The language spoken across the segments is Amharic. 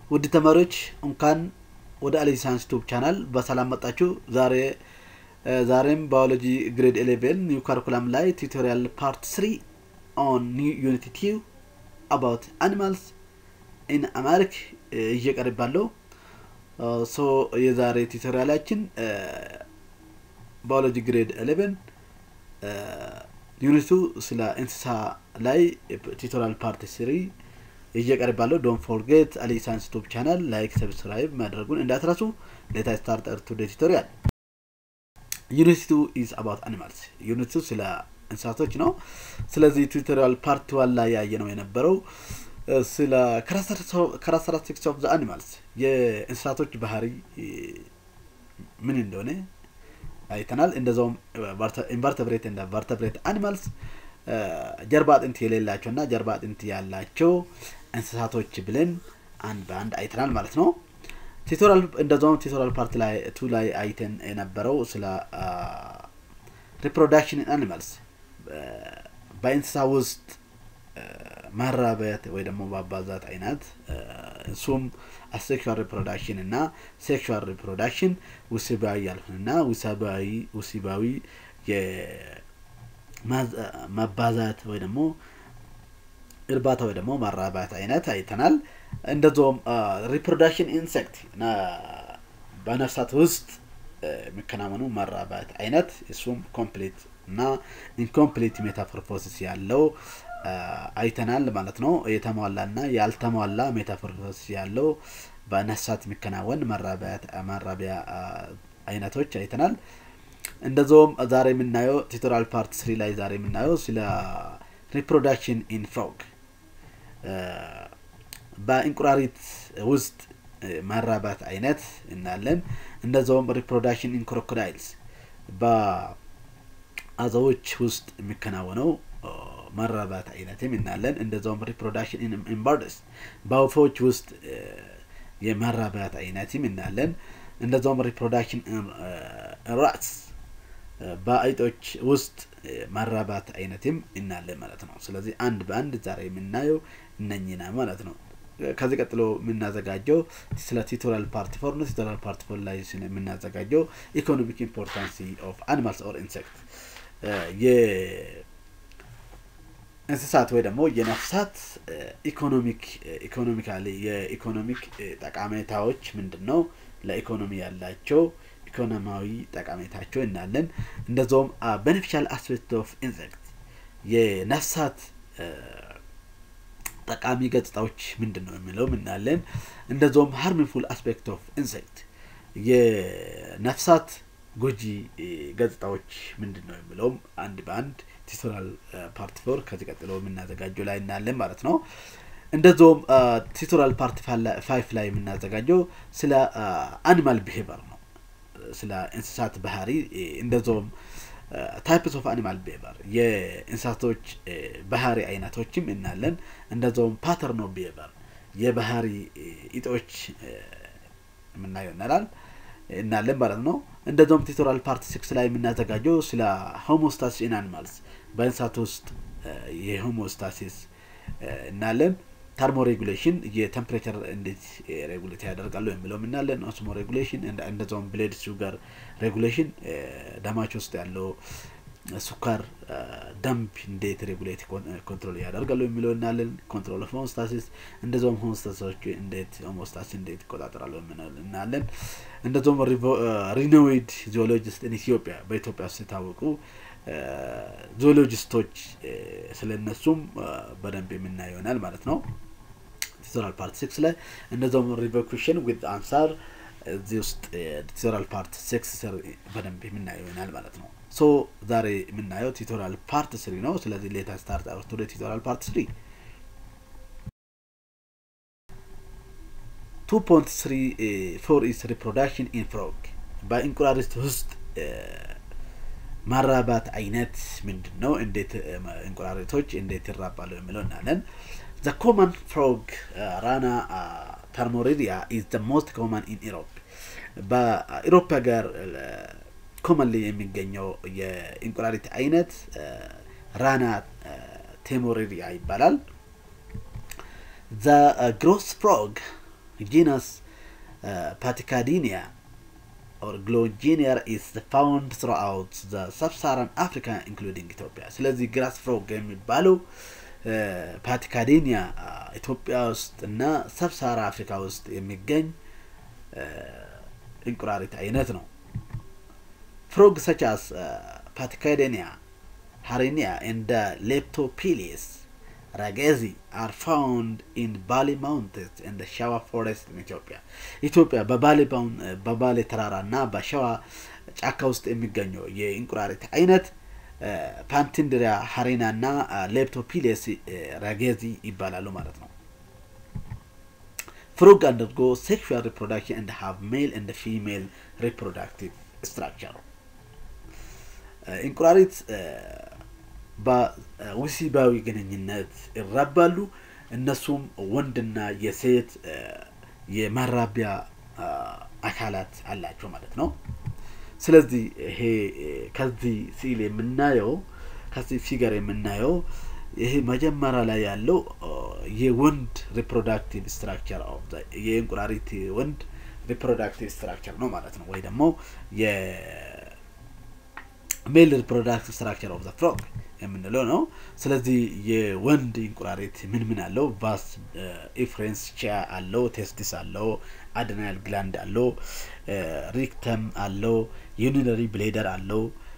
ውድ ተማሪዎች እንኳን ወደ አሊ ሳይንስ ቱብ ቻናል በሰላም መጣችሁ። ዛሬ ዛሬም ባዮሎጂ ግሬድ ኤሌቨን ኒው ካሪኩላም ላይ ቱቶሪያል ፓርት ስሪ ኦን ዩኒቲ ቲው አባውት አኒማልስ ኢን አማሪክ እየቀርባለሁ። ሶ የዛሬ ቱቶሪያላችን ባዮሎጂ ግሬድ ኤሌቨን ዩኒቱ ስለ እንስሳ ላይ ቱቶሪያል ፓርት ስሪ እየቀርባለሁ። ዶንት ፎርጌት አሊ ሳይንስ ዩቱብ ቻናል ላይክ ሰብስክራይብ ማድረጉን እንዳትረሱ። ሌታ ስታርት ቱ ቱቶሪያል ዩኒት ቱ ኢዝ አባውት አኒማልስ። ዩኒት ቱ ስለ እንስሳቶች ነው። ስለዚህ ቱቶሪያል ፓርት ዋን ላይ ያየ ነው የነበረው ስለ ካራክተሪስቲክስ ኦፍ ዘ አኒማልስ የእንስሳቶች ባህሪ ምን እንደሆነ አይተናል። እንደዛውም ኢንቨርተብሬት እንደ ቨርተብሬት አኒማልስ ጀርባ አጥንት የሌላቸው እና ጀርባ አጥንት ያላቸው እንስሳቶች ብለን አንድ በአንድ አይተናል ማለት ነው። ቱቶሪያል እንደዛውም ቱቶሪያል ፓርት ላይ ቱ ላይ አይተን የነበረው ስለ ሪፕሮዳክሽን አኒማልስ በእንስሳ ውስጥ ማራበት ወይ ደግሞ ማባዛት አይነት እሱም አሴክሹዋል ሪፕሮዳክሽን እና ሴክሹዋል ሪፕሮዳክሽን ውስባዊ ያልሆነና ውሳባዊ ውሲባዊ ማባዛት ወይ ደግሞ እርባታ ወይ ደግሞ ማራባት አይነት አይተናል። እንደዚሁም ሪፕሮዳክሽን ኢንሴክት በነፍሳት ውስጥ የሚከናወኑ ማራባት አይነት እሱም ኮምፕሊት እና ኢንኮምፕሊት ሜታፎርፎሲስ ያለው አይተናል ማለት ነው። የተሟላ እና ያልተሟላ ሜታፎርፎሲስ ያለው በነፍሳት የሚከናወን ማራቢያ አይነቶች አይተናል። እንደዚሁም ዛሬ የምናየው ቱቶሪያል ፓርት ስሪ ላይ ዛሬ የምናየው ስለ ሪፕሮዳክሽን ኢን ፍሮግ በእንቁራሪት ውስጥ ማራባት አይነት እናለን። እንደዚሁም ሪፕሮዳክሽን ኢን ክሮኮዳይልስ በአዞዎች ውስጥ የሚከናወነው ማራባት አይነትም እናለን። እንደዚሁም ሪፕሮዳክሽን ኢን በርድስ በወፎች ውስጥ የማራባት አይነትም እናለን። እንደዚሁም ሪፕሮዳክሽን ራትስ በአይጦች ውስጥ ማራባት አይነትም እናለን ማለት ነው። ስለዚህ አንድ በአንድ ዛሬ የምናየው እነኝና ማለት ነው። ከዚህ ቀጥሎ የምናዘጋጀው ስለ ቱቶሪያል ፓርት ፎር ነው። ቱቶሪያል ፓርት ፎር ላይ የምናዘጋጀው ኢኮኖሚክ ኢምፖርታንሲ ኦፍ አኒማልስ ኦር ኢንሴክት የእንስሳት ወይ ደግሞ የነፍሳት ኢኮኖሚክ ኢኮኖሚካሊ የኢኮኖሚክ ጠቃሜታዎች ምንድን ነው? ለኢኮኖሚ ያላቸው ኢኮኖሚያዊ ጠቀሜታቸው እናለን። እንደዚሁም ቤኔፊሻል አስፔክት ኦፍ ኢንሴክት የነፍሳት ጠቃሚ ገጽታዎች ምንድን ነው የሚለው እናለን። እንደዚሁም ሃርሚፉል አስፔክት ኦፍ ኢንሴክት የነፍሳት ጎጂ ገጽታዎች ምንድን ነው የሚለውም አንድ በአንድ ቱቶሪያል ፓርት ፎር ከዚህ ቀጥሎ የምናዘጋጀው ላይ እናለን ማለት ነው። እንደዚሁም ቱቶሪያል ፓርት ፋይፍ ላይ የምናዘጋጀው ስለ አኒማል ቢሄቨር ነው። ስለ እንስሳት ባህሪ እንደዚሁም ታይፕስ ኦፍ አኒማል ቢሄቨር የእንስሳቶች ባህሪ አይነቶችም እናለን። እንደዚሁም ፓተርን ኦፍ ቢሄቨር የባህሪ እጦች የምናየው እናላል እናለን ማለት ነው። እንደዚሁም ቱቶሪያል ፓርት ሲክስ ላይ የምናዘጋጀው ስለ ሆሞስታሲስ ኢን አኒማልስ በእንስሳት ውስጥ የሆሞስታሲስ እናለን። ተርሞ ሬጉሌሽን የቴምፕሬቸር እንዴት ሬጉሌት ያደርጋሉ የሚለው እናለን። ኦስሞ ሬጉሌሽን እንደዚሁም ብሌድ ሹገር ሬጉሌሽን ደማች ውስጥ ያለው ሱካር ደምብ እንዴት ሬጉሌት ኮንትሮል ያደርጋሉ የሚለው እናለን። ኮንትሮል ኦፍ ሆሞስታሲስ እንደዚሁም ሆሞስታሲሶች እንዴት ሆሞስታሲስ እንዴት ይቆጣጠራሉ እናለን። እንደዚሁም ሪኖዊድ ዚኦሎጂስት ኢትዮጵያ በኢትዮጵያ ውስጥ የታወቁ ዞሎጂስቶች ስለነሱም በደንብ የምናየው ይሆናል ማለት ነው። ቱቶሪያል ፓርት ሲክስ ላይ እንደዚሁም ሪቨኩሽን ዊዝ አንሳር እዚህ ውስጥ ቱቶሪያል ፓርት ሲክስ ስር በደንብ የምናየው ይሆናል ማለት ነው። ሶ ዛሬ የምናየው ቱቶሪያል ፓርት ስሪ ነው። ስለዚህ ሌታ ስታርት አውር ቱ ቱቶሪያል ፓርት ስሪ ቱ ፖንት ስሪ ፎር ኢስ ሪፕሮዳክሽን ኢን ፍሮግ በእንቁራሪት ውስጥ ማራባት አይነት ምንድን ነው? እንዴት እንቁራሪቶች እንዴት ይራባሉ የሚለው እናለን። ዘ ኮመን ፍሮግ ራና ተርሞሪሪያ ኢዝ ዘ ሞስት ኮመን ኢን ኢሮፕ በኢሮፕ ሀገር ኮመንሊ የሚገኘው የእንቁራሪት አይነት ራና ቴሞሪሪያ ይባላል። ዘ ግሮስ ፍሮግ genus uh, Paticadinia or Glogynia is found throughout the sub-Saharan Africa including Ethiopia. ስለዚህ ግራስ ፍሮግ የሚባለው ፓቲካዲኒያ ኢትዮጵያ ውስጥ እና ሰብሳራ አፍሪካ ውስጥ የሚገኝ እንቁራሪት አይነት ነው። ፍሮግ ሰቻስ ፓቲካዲኒያ ሃሪኒያ እንደ ሌፕቶፒሊስ ራጌዚ አር ፋውንድ ኢን ባሊ ማውንቴንስ እንደ ሸዋ ፎሬስት ኢን ኢትዮጵያ ኢትዮጵያ በባሌ በባሌ ተራራ እና በሸዋ ጫካ ውስጥ የሚገኘው የእንቁራሪት አይነት ፓንቲንድሪያ ሀሪና እና ሌፕቶፒሌስ ራጌዚ ይባላሉ ማለት ነው። ፍሮግ አንደርጎ ሴክሹዋል ሪፕሮዳክሽን እንደ ሃቭ ሜል እንደ ፊሜል ሪፕሮዳክቲቭ ስትራክቸር እንቁራሪት በወሲባዊ ግንኙነት ይራባሉ። እነሱም ወንድና የሴት የመራቢያ አካላት አላቸው ማለት ነው። ስለዚህ ይሄ ከዚህ ሲል የምናየው ከዚህ ፊገር የምናየው ይሄ መጀመሪያ ላይ ያለው የወንድ ሪፕሮዳክቲቭ ስትራክቸር የእንቁራሪት ወንድ ሪፕሮዳክቲቭ ስትራክቸር ነው ማለት ነው ወይ ደግሞ የሜል ሪፕሮዳክቲቭ ስትራክቸር ኦፍ ዘ ፍሮግ የምንለው ነው። ስለዚህ የወንድ እንቁራሪት ምን ምን አለው? ቫስ ኢፍሬንስ ቺያ አለው፣ ቴስቲስ አለው፣ አድናል ግላንድ አለው፣ ሪክተም አለው፣ ዩኒነሪ ብሌደር አለው፣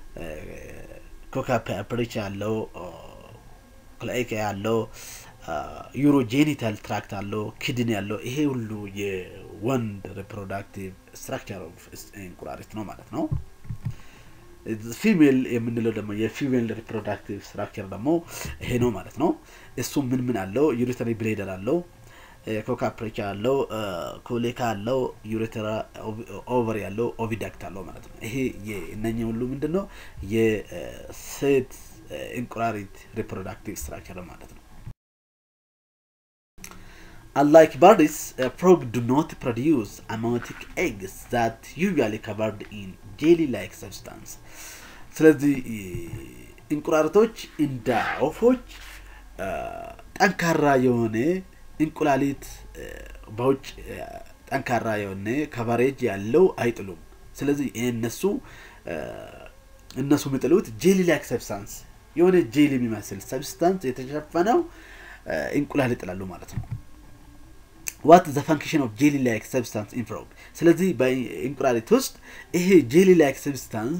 ኮካፐሪቻ አለው፣ ክላይካ አለው፣ ዩሮጄኒታል ትራክት አለው፣ ኪድኒ አለው። ይሄ ሁሉ የወንድ ሪፕሮዳክቲቭ ስትራክቸር ኦፍ እንቁራሪት ነው ማለት ነው። ፊሜል የምንለው ደግሞ የፊሜል ሪፕሮዳክቲቭ ስትራክቸር ደግሞ ይሄ ነው ማለት ነው። እሱም ምን ምን አለው? ዩሪተሪ ብሌደር አለው፣ ኮካፕሬቻ አለው፣ ኮሌካ አለው፣ ዩሪተራ ኦቨሪ አለው፣ ኦቪዳክት አለው ማለት ነው። ይሄ እነኚህ ሁሉ ምንድን ነው የሴት እንቁራሪት ሪፕሮዳክቲቭ ስትራክቸር ማለት ነው። Unlike birds, uh, frog do not produce amniotic eggs that usually covered in jelly-like substance. ስለዚህ እንቁራሪቶች እንደ ወፎች ጠንካራ የሆነ እንቁላሊት በውጭ ጠንካራ የሆነ ከቨሬጅ ያለው አይጥሉም። ስለዚህ እነሱ እነሱ የሚጥሉት ጄሊ ላይክ ሰብስታንስ የሆነ ጄሊ የሚመስል ሰብስታንስ የተሸፈነው እንቁላል ይጥላሉ ማለት ነው። ዋት ዘ ፈንክሽን ኦፍ ጄሊ ላይክ ሰብስታንስ ኢን ፍሮግ። ስለዚህ በእንቁላሊት ውስጥ ይሄ ጄሊ ላይክ ሰብስታንስ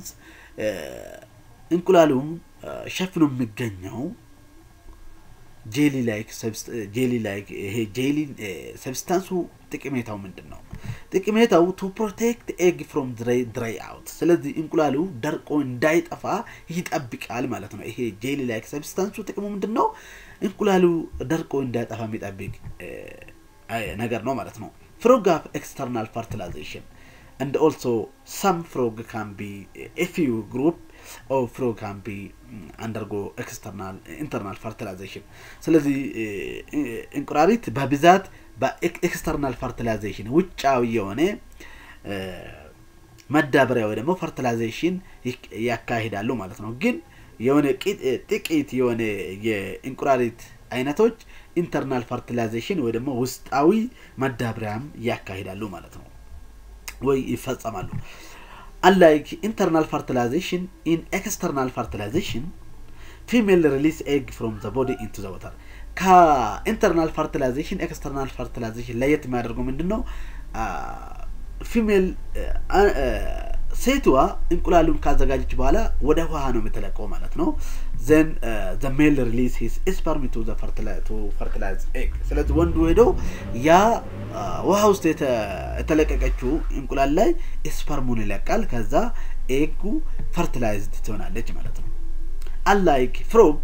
እንቁላሉን ሸፍኖ የሚገኘው ጄሊ ላይክ ጄሊ ላይክ ይሄ ጄሊ ሰብስታንሱ ጥቅሜታው ምንድን ነው? ጥቅሜታው ቱ ፕሮቴክት ኤግ ፍሮም ድራይ አውት። ስለዚህ እንቁላሉ ደርቆ እንዳይጠፋ ይጠብቃል ማለት ነው። ይሄ ጄሊ ላይክ ሰብስታንሱ ጥቅሙ ምንድን ነው? እንቁላሉ ደርቆ እንዳይጠፋ የሚጠብቅ ነገር ነው ማለት ነው። ፍሮግ ሃቭ ኤክስተርናል ፈርቲላይዜሽን and also some frog can be a few group of frog can be undergo external internal fertilization ስለዚህ እንቁራሪት በብዛት በኤክስተርናል ፈርቲላይዜሽን ውጫዊ የሆነ መዳበሪያ ወይ ደግሞ ፈርቲላይዜሽን ያካሂዳሉ ማለት ነው። ግን የሆነ ጥቂት የሆነ የእንቁራሪት አይነቶች ኢንተርናል ፈርቲላይዜሽን ወይ ደግሞ ውስጣዊ መዳበሪያም ያካሂዳሉ ማለት ነው ወይ ይፈጸማሉ። አንላይክ ኢንተርናል ፈርቲላይዜሽን ኢን ኤክስተርናል ፈርቲላይዜሽን ፊሜል ሪሊስ ኤግ ፍሮም ዘ ቦዲ ኢንቱ ዘ ወተር። ከኢንተርናል ፈርቲላይዜሽን ኤክስተርናል ፈርቲላይዜሽን ለየት የሚያደርገው ምንድን ነው? ፊሜል ሴትዋ እንቁላሉን ካዘጋጀች በኋላ ወደ ውሃ ነው የምትለቀው ማለት ነው። ዘን ዘ ሜል ሪሊዝ ሂስ ስፐርም ቱ ፈርቲላይዝ ኤግ። ስለዚህ ወንዱ ሄዶ ያ ውሃ ውስጥ የተለቀቀችው እንቁላል ላይ ስፐርሙን ይለቃል። ከዛ ኤጉ ፈርቲላይዝድ ትሆናለች ማለት ነው። አንላይክ ፍሮግ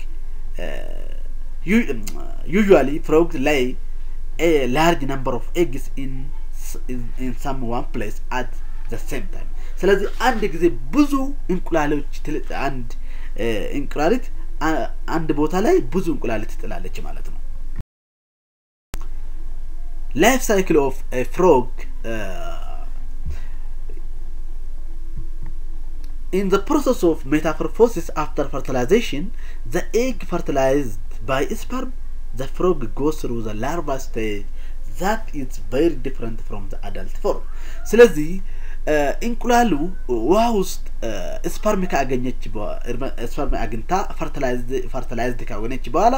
ዩዥዋሊ ፍሮግ ላይ ላርጅ ነምበር ኦፍ ኤግስ ኢን ሰም ዋን ፕሌስ አት ዘ ሴም ታይም ስለዚህ አንድ ጊዜ ብዙ እንቁላሎች አንድ እንቁላሊት አንድ ቦታ ላይ ብዙ እንቁላሊት ትጥላለች ማለት ነው። ላይፍ ሳይክል ኦፍ ፍሮግ In the process of metamorphosis after fertilization, the egg fertilized by sperm, the frog goes through the larva stage, ዛት ኢዝ ቬሪ ዲፍረንት ፍሮም ዘ አዳልት ፎርም ስለዚህ እንቁላሉ ውሃ ውስጥ ስፐርም ካገኘች ስፐርም አግኝታ ፈርታላይዝድ ካገኘች በኋላ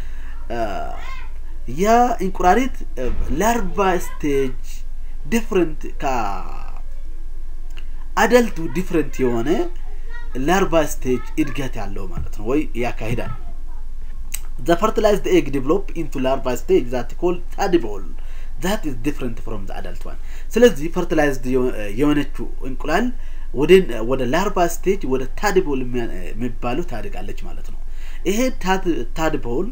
ያ እንቁራሪት ላርቫ ስቴጅ ዲፍረንት ከአደልቱ ዲፍረንት የሆነ ላርቫ ስቴጅ እድገት ያለው ማለት ነው ወይ ያካሂዳል the fertilized egg develop into larva stage that called tadpole that is different from the adult one ስለዚህ ፈርቲላይዝድ የሆነችው እንቁላል ወደ ወደ ላርቫ ስቴጅ ወደ ታድቦል የሚባሉ ታድጋለች ማለት ነው ይሄ ታድቦል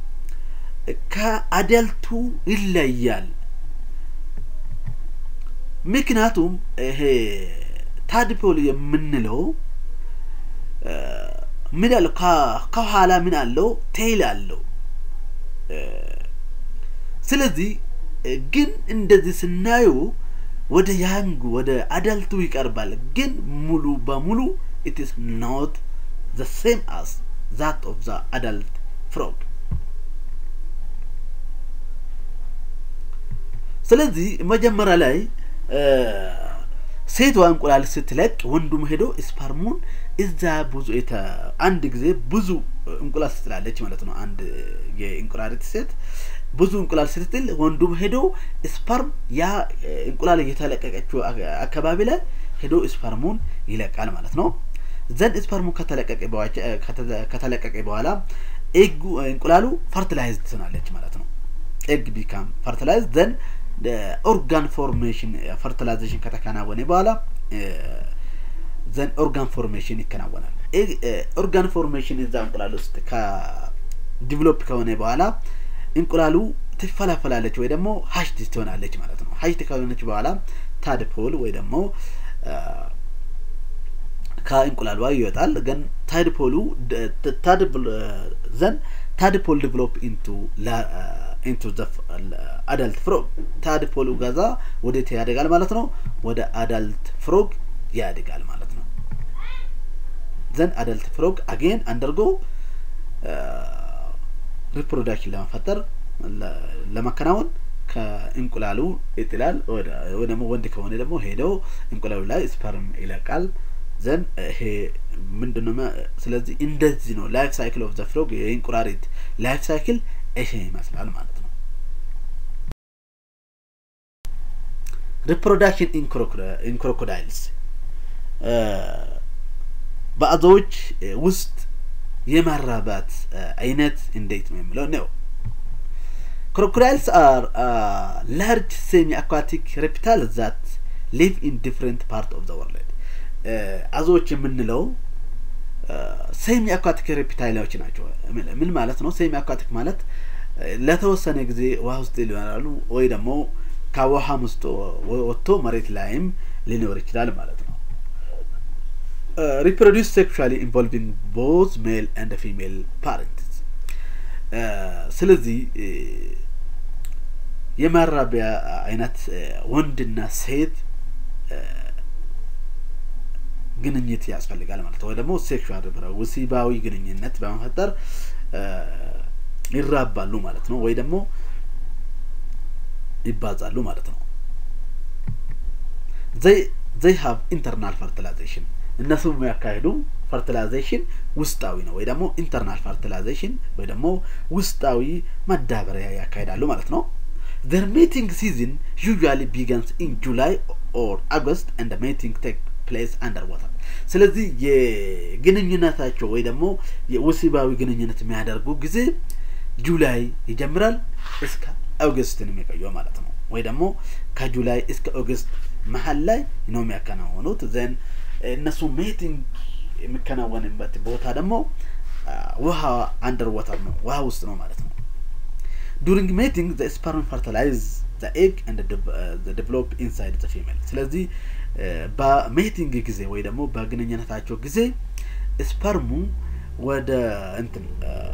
ከአደልቱ ይለያል ምክንያቱም ይሄ ታድፖል የምንለው ምን ያለው ከኋላ ምን አለው ቴይል አለው ስለዚህ ግን እንደዚህ ስናዩ ወደ ያንጉ ወደ አዳልቱ ይቀርባል ግን ሙሉ በሙሉ ኢት ኢስ ኖት ዘ ሴም አስ ዛት ኦፍ ዘ አዳልት ፍሮግ ስለዚህ መጀመሪያ ላይ ሴቷ እንቁላል ስትለቅ ወንዱም ሄዶ ስፐርሙን እዛ ብዙ አንድ ጊዜ ብዙ እንቁላል ስትላለች ማለት ነው አንድ የእንቁላሊት ሴት ብዙ እንቁላል ስትጥል ወንዱም ሄዶ ስፐርም ያ እንቁላል እየተለቀቀችው አካባቢ ላይ ሄዶ ስፐርሙን ይለቃል ማለት ነው ዘንድ ስፐርሙ ከተለቀቀ በኋላ ኤጉ እንቁላሉ ፈርቲላይዝድ ትሆናለች ማለት ነው ኤግ ቢካም ፈርቲላይዝድ ዘንድ ኦርጋን ፎርሜሽን ፈርቲላይዜሽን ከተከናወነ በኋላ ዘን ኦርጋን ፎርሜሽን ይከናወናል ኦርጋን ፎርሜሽን እዛ እንቁላል ውስጥ ከዲቨሎፕ ከሆነ በኋላ እንቁላሉ ትፈላፈላለች ወይ ደግሞ ሀሽት ትሆናለች ማለት ነው ሀሽት ከሆነች በኋላ ታድፖል ወይ ደግሞ ከእንቁላሏ ይወጣል ግን ታድፖሉ ዘን ታድፖል ዲቨሎፕ ኢንቱ ኢንቱ ዘ አዳልት ፍሮግ ታድፖሉ ገዛ ወዴት ያደጋል ማለት ነው ወደ አዳልት ፍሮግ ያድጋል ማለት ነው ዘን አዳልት ፍሮግ አጌን አንደርጎ ሪፕሮዳክሽን ለመፈጠር ለማከናወን ከእንቁላሉ ይጥላል ወይ ደግሞ ወንድ ከሆነ ደግሞ ሄደው እንቁላሉ ላይ ስፐርም ይለቃል ዘን ይሄ ምንድነው ስለዚህ እንደዚህ ነው ላይፍ ሳይክል ኦፍ ዘ ፍሮግ የእንቁራሪት ላይፍ ሳይክል ይሄ ይመስላል ማለት ነው ሪፕሮዳክሽን ኢን ክሮኮዳይልስ በአዞዎች ውስጥ የማራባት አይነት እንዴት ነው የሚለው ነው ክሮኮዳይልስ አር ላርጅ ሴሚ አኳቲክ ሬፕታል ዛት ሊቭ ኢን ዲፍረንት ፓርት ኦፍ ዘ ወርልድ አዞዎች የምንለው ሴሚ አኳቲክ ሬፕታይሎች ናቸው ምን ማለት ነው ሴሚ አኳቲክ ማለት ለተወሰነ ጊዜ ውሃ ውስጥ ሊኖራሉ ወይ ደግሞ ከውሃም ውስጥ ወጥቶ መሬት ላይም ሊኖር ይችላል ማለት ነው ሪፕሮዲስ ሴክሹዋሊ ኢንቮልቪንግ ቦዝ ሜል ኤንድ ፊሜል ፓረንትስ ስለዚህ የማራቢያ አይነት ወንድና ሴት ግንኙት ያስፈልጋል ማለት ነው ወይ ደግሞ ሴክሹዋል ወሲባዊ ግንኙነት በመፈጠር ይራባሉ ማለት ነው ወይ ደግሞ ይባዛሉ ማለት ነው ዘይ ሀብ ኢንተርናል ፈርቲላይዜሽን እነሱ የሚያካሂዱ ፈርቲላይዜሽን ውስጣዊ ነው ወይ ደግሞ ኢንተርናል ፈርቲላይዜሽን ወይ ደግሞ ውስጣዊ ማዳበሪያ ያካሂዳሉ ማለት ነው their mating season usually begins in July or August and the mating take place underwater ስለዚህ የግንኙነታቸው ወይ ደግሞ የወሲባዊ ግንኙነት የሚያደርጉ ጊዜ ጁላይ ይጀምራል እስከ ኦገስትን የሚቆየው ማለት ነው ወይ ደግሞ ከጁላይ እስከ ኦገስት መሀል ላይ ነው የሚያከናወኑት ዘን እነሱ ሜቲንግ የሚከናወንበት ቦታ ደግሞ ውሃ አንደር ወተር ነው ውሃ ውስጥ ነው ማለት ነው ዱሪንግ ሜቲንግ ዘ ስፐርም ፈርታላይዝ ዘ ኤግ ኤንድ ዴቨሎፕ ኢንሳይድ ዘ ፊሜል ስለዚህ በሜቲንግ ጊዜ ወይ ደግሞ በግንኙነታቸው ጊዜ ስፐርሙ ወደ እንትን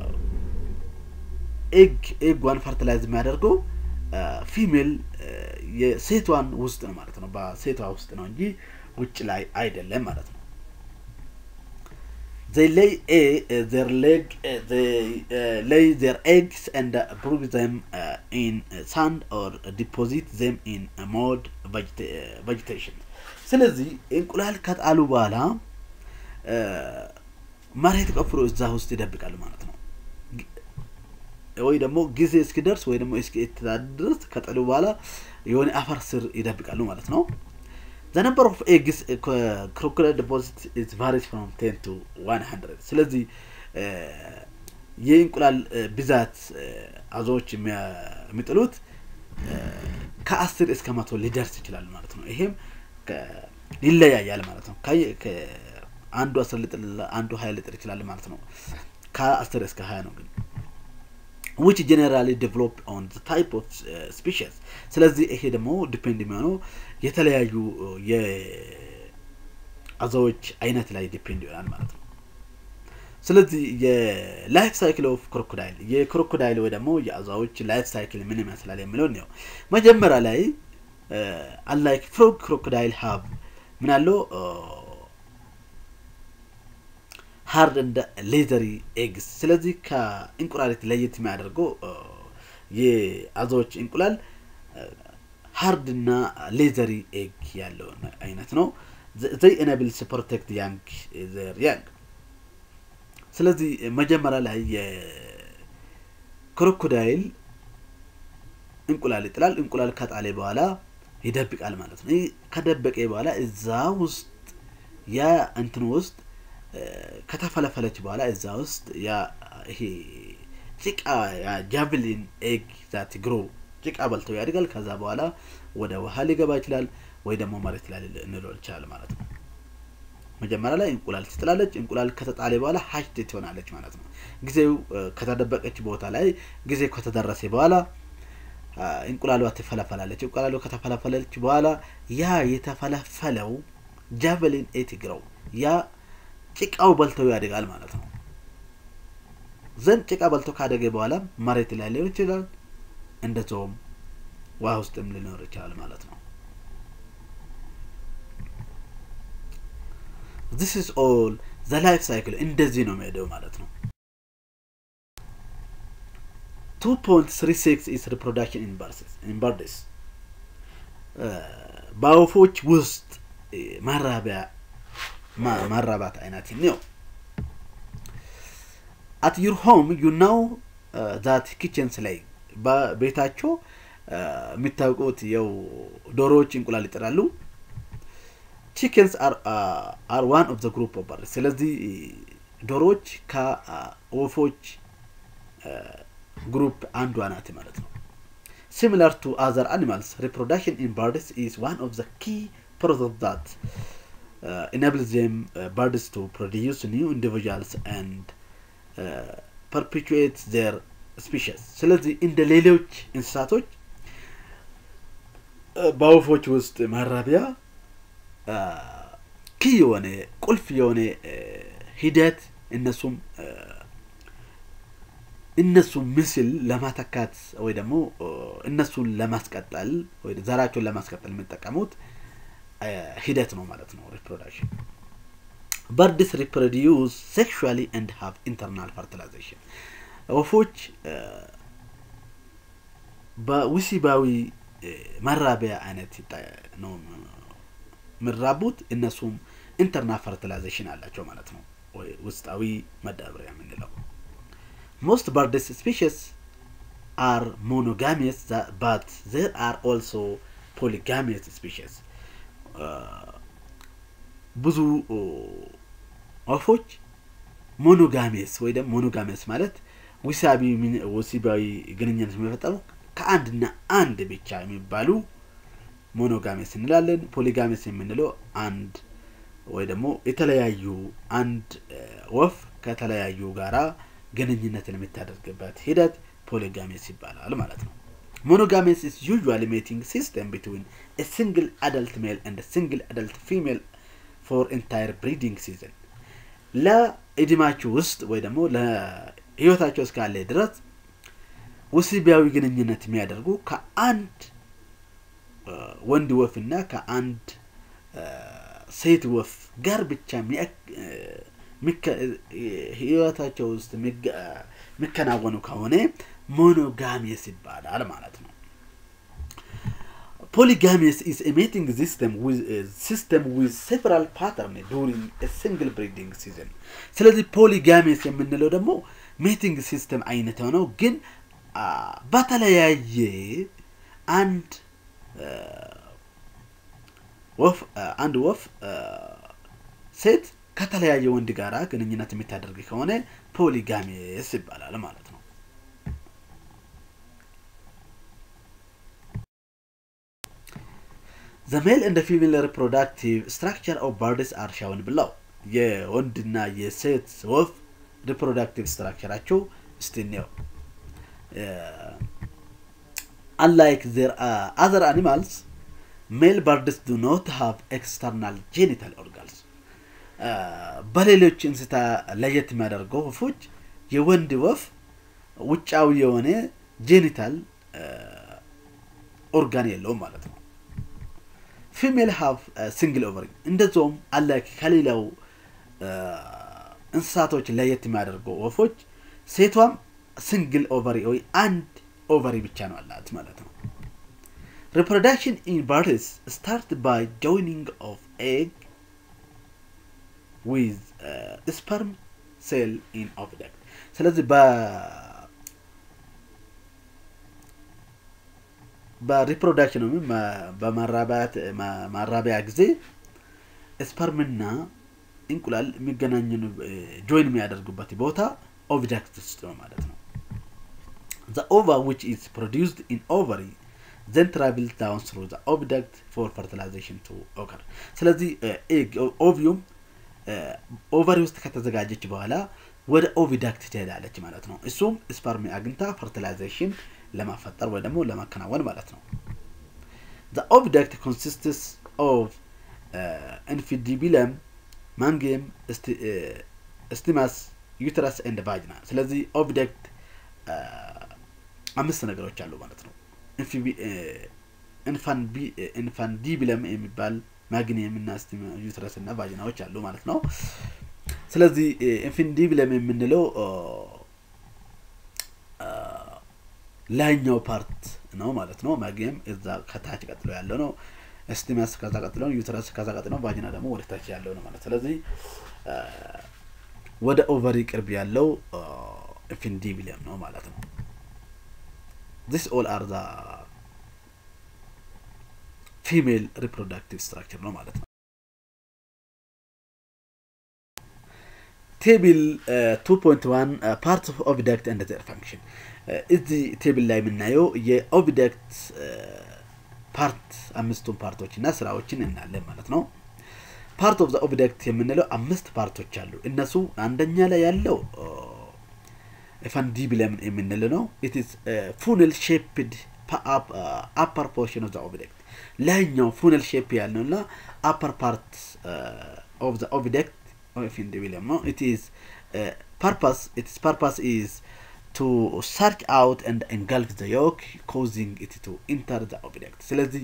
ኤግ ኤጓን ፈርቲላይዝ የሚያደርገው ፊሜል የሴቷን ውስጥ ነው ማለት ነው በሴቷ ውስጥ ነው እንጂ ውጭ ላይ አይደለም ማለት ነው they lay a uh, their leg uh, they uh, lay their eggs and uh, brood them uh, in uh, sand or deposit them in a mold vegeta- uh, vegetation ስለዚህ እንቁላል ከጣሉ በኋላ እ፣ መሬት ቆፍሮ እዛ ውስጥ ይደብቃሉ ማለት ነው ግ- ወይ ደግሞ ጊዜ እስኪደርስ ወይ ደግሞ እስኪተዳድ ድረስ ከጣሉ በኋላ የሆነ አፈር ስር ይደብቃሉ ማለት ነው the number of eggs uh, co- crocodile deposit is varies from 10 to 100 ስለዚህ እ፣ የእንቁላል እ፣ ብዛት እ፣ አዞዎች የሚያ- የሚጥሉት እ፣ ከአስር እስከ መቶ ሊደርስ ይችላል ማለት ነው ይሄም ከ- ይለያያል ማለት ነው ከየ- ከ- አንዱ አስር ሊጥል አንዱ ሀያ ሊጥል ይችላል ማለት ነው ከአስር እስከ ሀያ ነው ግን which generally develop on the type of uh, species ስለዚህ ይሄ ደግሞ ዲፔንድ የሚሆነው የተለያዩ uh, የአዞዎች አይነት ላይ ዲፔንድ ይሆናል ማለት ነው ስለዚህ የላይፍ ሳይክል ኦፍ ክሮኮዳይል የክሮኮዳይል ወይ ደግሞ የአዞዎች ላይፍ ሳይክል ምን ይመስላል የሚለውን ነው መጀመሪያ ላይ አላይክ ፍሮግ ክሮኮዳይል ሀብ ምን አለው ሃርድ እንደ ሌዘሪ ኤግስ ስለዚህ ከእንቁላሊት ለየት የሚያደርገው እ፣ የአዞዎች እንቁላል ሃርድ እና ሌዘሪ ኤግ ያለው አይነት ነው ዘይ ኤነብልስ ፕሮቴክት ያንግ ዘር ያንግ ስለዚህ መጀመሪያ ላይ የክሮኮዳይል እንቁላል ይጥላል እንቁላል ከጣሌ በኋላ ይደብቃል ማለት ነው ይህ ከደበቀ በኋላ እዛ ውስጥ ያ እንትን ውስጥ እ፣ ከተፈለፈለች በኋላ እዛ ውስጥ ያ ይሄ ጭቃ ያ ጃቭሊን ኤግ ዛት ግሮ ጭቃ በልተው ያድጋል ከዛ በኋላ ወደ ውሃ ሊገባ ይችላል ወይ ደግሞ መሬት ላይ እንለው ይችላል ማለት ነው መጀመሪያ ላይ እንቁላል ትጥላለች እንቁላል ከተጣለ በኋላ ሀሽት ትሆናለች ማለት ነው ጊዜው እ፣ ከተደበቀች ቦታ ላይ ጊዜው ከተደረሰ በኋላ አ፣ እንቁላሏ ትፈለፈላለች እንቁላሏ ከተፈለፈለች በኋላ ያ የተፈለፈለው ጃቨሊን ኤት ግረው ያ ጭቃው በልተው ያድጋል ማለት ነው ዘንድ ጭቃ በልተው ካደገ በኋላ መሬት ላይ ሊሆን ይችላል እንደዚውም ውሃ ውስጥም ሊኖር ይችላል ማለት ነው this is all the life cycle እንደዚህ ነው የሚሄደው ማለት ነው 2.36 is reproduction in birds in birds በወፎች ውስጥ እ፣ ማራቢያ ማ- ማራባት አይነት ነው አት ዩር ሆም ዩ ናው ዛት ኪችንስ ላይ በቤታቸው እ፣ የሚታወቁት የው ዶሮዎች እንቁላል ይጥላሉ ቺክንስ አር ዋን ኦፍ ዘ ግሩፕ ኦፍ በርድ ስለዚህ ዶሮዎች ከወፎች ግሩፕ አንዷ ናት ማለት ነው ሲሚላር ቱ አዘር አኒማልስ ሪፕሮዳክሽን ኢን ባርድስ ኢዝ ዋን ኦፍ ዘ ኪ ፕሮሰስ ዛት enables them uh, birds to produce new individuals and uh, perpetuate their species ስለዚህ እንደ ሌሎች እንስሳቶች እ፣ በወፎች ውስጥ ማራቢያ ኪ የሆነ ቁልፍ የሆነ እ፣ ሂደት እነሱም እ፣ እነሱን ምስል ለማተካት ወይ ደግሞ እ፣ እነሱን ለማስቀጠል ወይ ዘራቸውን ለማስቀጠል የሚጠቀሙት እ፣ ሂደት ነው ማለት ነው ሪፕሮዳክሽን በርድስ ሪፕሮዲዩስ ሴክሹዋሊ ኤንድ ሃቭ ኢንተርናል ፈርቲላይዜሽን ወፎች እ፣ በውሲባዊ እ፣ መራቢያ አይነት ይጣ- ነው የሚራቡት እነሱም ኢንተርናል ፈርቲላይዜሽን አላቸው ማለት ነው ወይ ውስጣዊ መዳበሪያ የምንለው ሞስት በርድስ ስፔሽስ አር ሞኖጋሚስ ባት ዘር አር ኦልሶ ፖሊጋሚስ ስፔሽስ ብዙ ኦ፣ ወፎች ሞኖጋሜስ ወይ ደግሞ ሞኖጋሜስ ማለት ውሳቢ ምን- ወሲባዊ ግንኙነት የሚፈጠሩ ከአንድና አንድ ብቻ የሚባሉ ሞኖጋሜስ እንላለን። ፖሊጋሜስ የምንለው አንድ ወይ ደግሞ የተለያዩ አንድ እ፣ ወፍ ከተለያዩ ጋራ ግንኙነትን የምታደርግበት ሂደት ፖሊጋሜስ ይባላል ማለት ነው። ሞኖጋሜስ is usually mating system between a single adult male and a single adult female for entire breeding season ለእድማችሁ ውስጥ ወይ ደግሞ ለህይወታቸው እስካለ ድረስ ወሲባዊ ግንኙነት የሚያደርጉ ከአንድ እ፣ ወንድ ወፍ እና ከአንድ እ፣ ሴት ወፍ ጋር ብቻ የሚያ- እ፣ ህይወታቸው ውስጥ የሚከናወኑ ከሆነ ሞኖጋሚየስ ይባላል ማለት ነው። ፖሊጋሚየስ ኢዝ ኤ ሜቲንግ ሲስተም ዊዝ ሴቨራል ፓተርን ዱሪንግ ሲንግል ብሪዲንግ ሲዝን። ስለዚህ ፖሊጋሚየስ የምንለው ደግሞ ሜቲንግ ሲስተም አይነት የሆነው ግን በተለያየ አንድ ወፍ አንድ ወፍ ሴት ከተለያየ ወንድ ጋራ ግንኙነት የምታደርግ ከሆነ ፖሊጋሚየስ ይባላል ማለት ነው። ዘ ሜል እንደ ፊሜል ሪፕሮዳክቲቭ ስትራክቸር ኦፍ ባርድስ አር ሻውን ብለው የወንድና የሴት ወፍ ሪፕሮዳክቲቭ ስትራክቸራቸው እስቲ እንየው። unlike their uh, other animals, male birds do not have external genital organs. በሌሎች እንስሳ ለየት የሚያደርገው ወፎች የወንድ ወፍ ውጫዊ የሆነ ጄኒታል ኦርጋን የለውም ማለት ነው። ፊሜል ሃቭ ሲንግል ኦቨሪ እንደዚሁም አላኪ ከሌላው እንስሳቶች ለየት የሚያደርገው ወፎች ሴቷም ሲንግል ኦቨሪ ወይ አንድ ኦቨሪ ብቻ ነው አላት ማለት ነው። ሪፕሮዳክሽን ኢን ባርድስ ስታርት ባይ ጆይኒንግ ኦፍ ኤግ ዊዝ ስፐርም ሴል ኢን ኦቪደክት። ስለዚህ በሪፕሮዳክሽን ወይም በማራቢያ ጊዜ ስፐርምና እንቁላል የሚገናኙ ጆይን የሚያደርጉበት ቦታ ኦቪዳክት ውስጥ ነው ማለት ነው። The ova which is produced in ovary then travels down through the oviduct for fertilization to occur. ስለዚህ ኤግ ኦቪዩም ኦቨሪ ውስጥ ከተዘጋጀች በኋላ ወደ ኦቪዳክት ትሄዳለች ማለት ነው። እሱም ስፐርሚ አግኝታ ፈርቲላይዜሽን ለማፈጠር ወይ ደግሞ ለማከናወን ማለት ነው። The oviduct consists of uh, infundibilum, ማንጊየም፣ ስቲማስ፣ ዩተረስ ኤንድ ቫጅና። ስለዚህ ኦቪደክት አምስት ነገሮች አሉ ማለት ነው። ኢንፋንዲቢለም የሚባል ማግኒየም እና ዩትረስ እና ቫጂናዎች አሉ ማለት ነው። ስለዚህ ኢንፋንዲቢለም የምንለው ላይኛው ፓርት ነው ማለት ነው። ማግኒየም እዛ ከታች ቀጥሎ ያለው ነው። ስቲማስ ከዛ ቀጥሎ ነው። ዩትረስ ከዛ ቀጥሎ ነው። ቫጂና ደግሞ ወደ ታች ያለው ነው ማለት ስለዚህ ወደ ኦቨሪ ቅርብ ያለው ኢንፋንዲቢለም ነው ማለት ነው። this all are the female reproductive structure ነው ማለት ነው። ቴብል 2.1 ፓርት ኦፍ ኦቪዳክት ኤንድ ዘር ፋንክሽን እዚህ ቴብል ላይ የምናየው የኦቪዳክት ፓርት አምስቱን ፓርቶች እና ስራዎችን እናያለን ማለት ነው። ፓርት ኦፍ ዘ ኦቪዳክት የምንለው አምስት ፓርቶች አሉ። እነሱ አንደኛ ላይ ያለው ፋንዲቢለም የምንል ነው። ኢትስ ፉነል ሼፕድ አፐር ፖርሽን ኦፍ ዘ ኦብጀክት ላይኛው ፉነል ሼፕ ያልነው እና አፐር ፓርት ኦፍ ዘ ኦብጀክት ፋንዲቢለም ነው። ኢትስ ፐርፐስ ኢትስ ፐርፐስ ኢዝ ቱ ሰርች አውት ኤንድ ኤንጋልፍ ዘ ዮክ ኮዚንግ ኢት ቱ ኢንተር ዘ ኦብጀክት ስለዚህ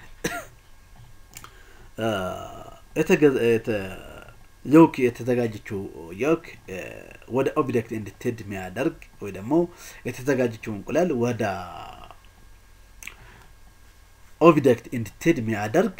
ዮክ የተዘጋጀችው ዮክ ወደ ኦብጀክት እንድትሄድ የሚያደርግ ወይ ደግሞ የተዘጋጀችው እንቁላል ወደ ኦብጀክት እንድትሄድ የሚያደርግ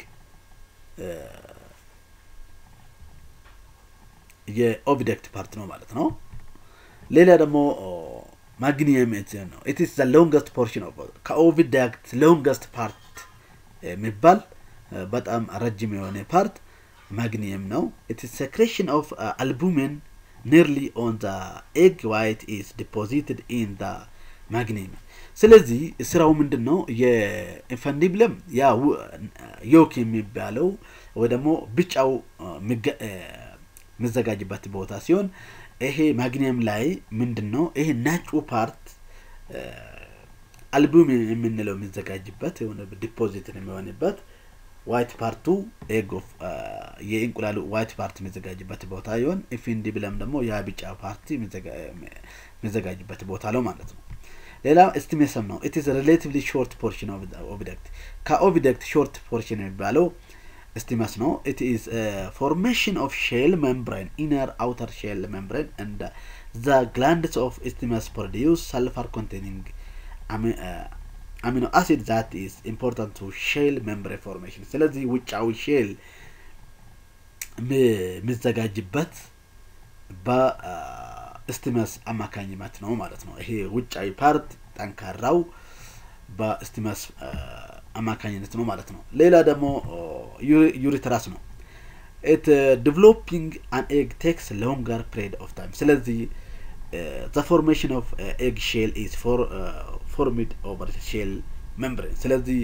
የኦብጀክት ፓርት ነው ማለት ነው። ሌላ ደግሞ ማግኒየም ነው። ኢትስ ዘ ሎንገስት ፖርሽን ኦፍ ከኦብጀክት ሎንገስት ፓርት የሚባል በጣም ረጅም የሆነ ፓርት ማግኒየም ነው። ኢት ኢዝ ሰክሬሽን ኦፍ አልቡሚን ኒርሊ ኦን ዘ ኤግ ዋይት ኢዝ ዲፖዚትድ ኢን ዘ ማግኒየም። ስለዚህ ስራው ምንድን ነው? የኢንፋንዲብለም ያ ዮክ የሚባለው ወይ ደግሞ ብጫው የሚዘጋጅበት ቦታ ሲሆን ይሄ ማግኒየም ላይ ምንድን ነው ይሄ ነጩ ፓርት አልቡሚን የምንለው የሚዘጋጅበት የሆነ ዲፖዚት የሚሆንበት ዋይት ፓርቱ ኤግ ኦፍ የእንቁላሉ ዋይት ፓርት የሚዘጋጅበት ቦታ ይሆን ኢንፊንዲብለም ደግሞ ያ ቢጫ ፓርቲ የሚዘጋጅበት ቦታ ነው ማለት ነው። ሌላ ኤስቲሜሰም ነው። ኢትስ ሪሌቲቭሊ ሾርት ፖርሽን ኦብጀክት ከኦብጀክት ሾርት ፖርሽን የሚባለው ስቲመስ ነው ኢት ኢዝ ፎርሜሽን ኦፍ ሼል ሜምብሬን ኢነር አውተር ሼል ሜምብሬን እንደ ዘ ግላንድስ ኦፍ ስቲመስ ፕሮዲውስ ሰልፈር ኮንቴኒንግ አሚኖ አሲድ ዛት ኢዝ ኢምፖርታንት ቱ ሼል ሜምብሬን ፎርሜሽን ስለዚህ ውጫዊ ሼል የሚዘጋጅበት በስቲመስ አማካኝነት ነው ማለት ነው ይሄ ውጫዊ ፓርት ጠንካራው በስቲመስ አማካኝነት ነው ማለት ነው ሌላ ደግሞ ዩሪትራስ ነው ኢት ዲቨሎፒንግ አን ኤግ ቴክስ ሎንገር ፕሬድ ኦፍ ታይም ስለዚህ ዘ ፎርሜሽን ኦፍ ኤግ ሼል ኢዝ ፎርሚድ ኦቨር ሼል ሜምብሬን ስለዚህ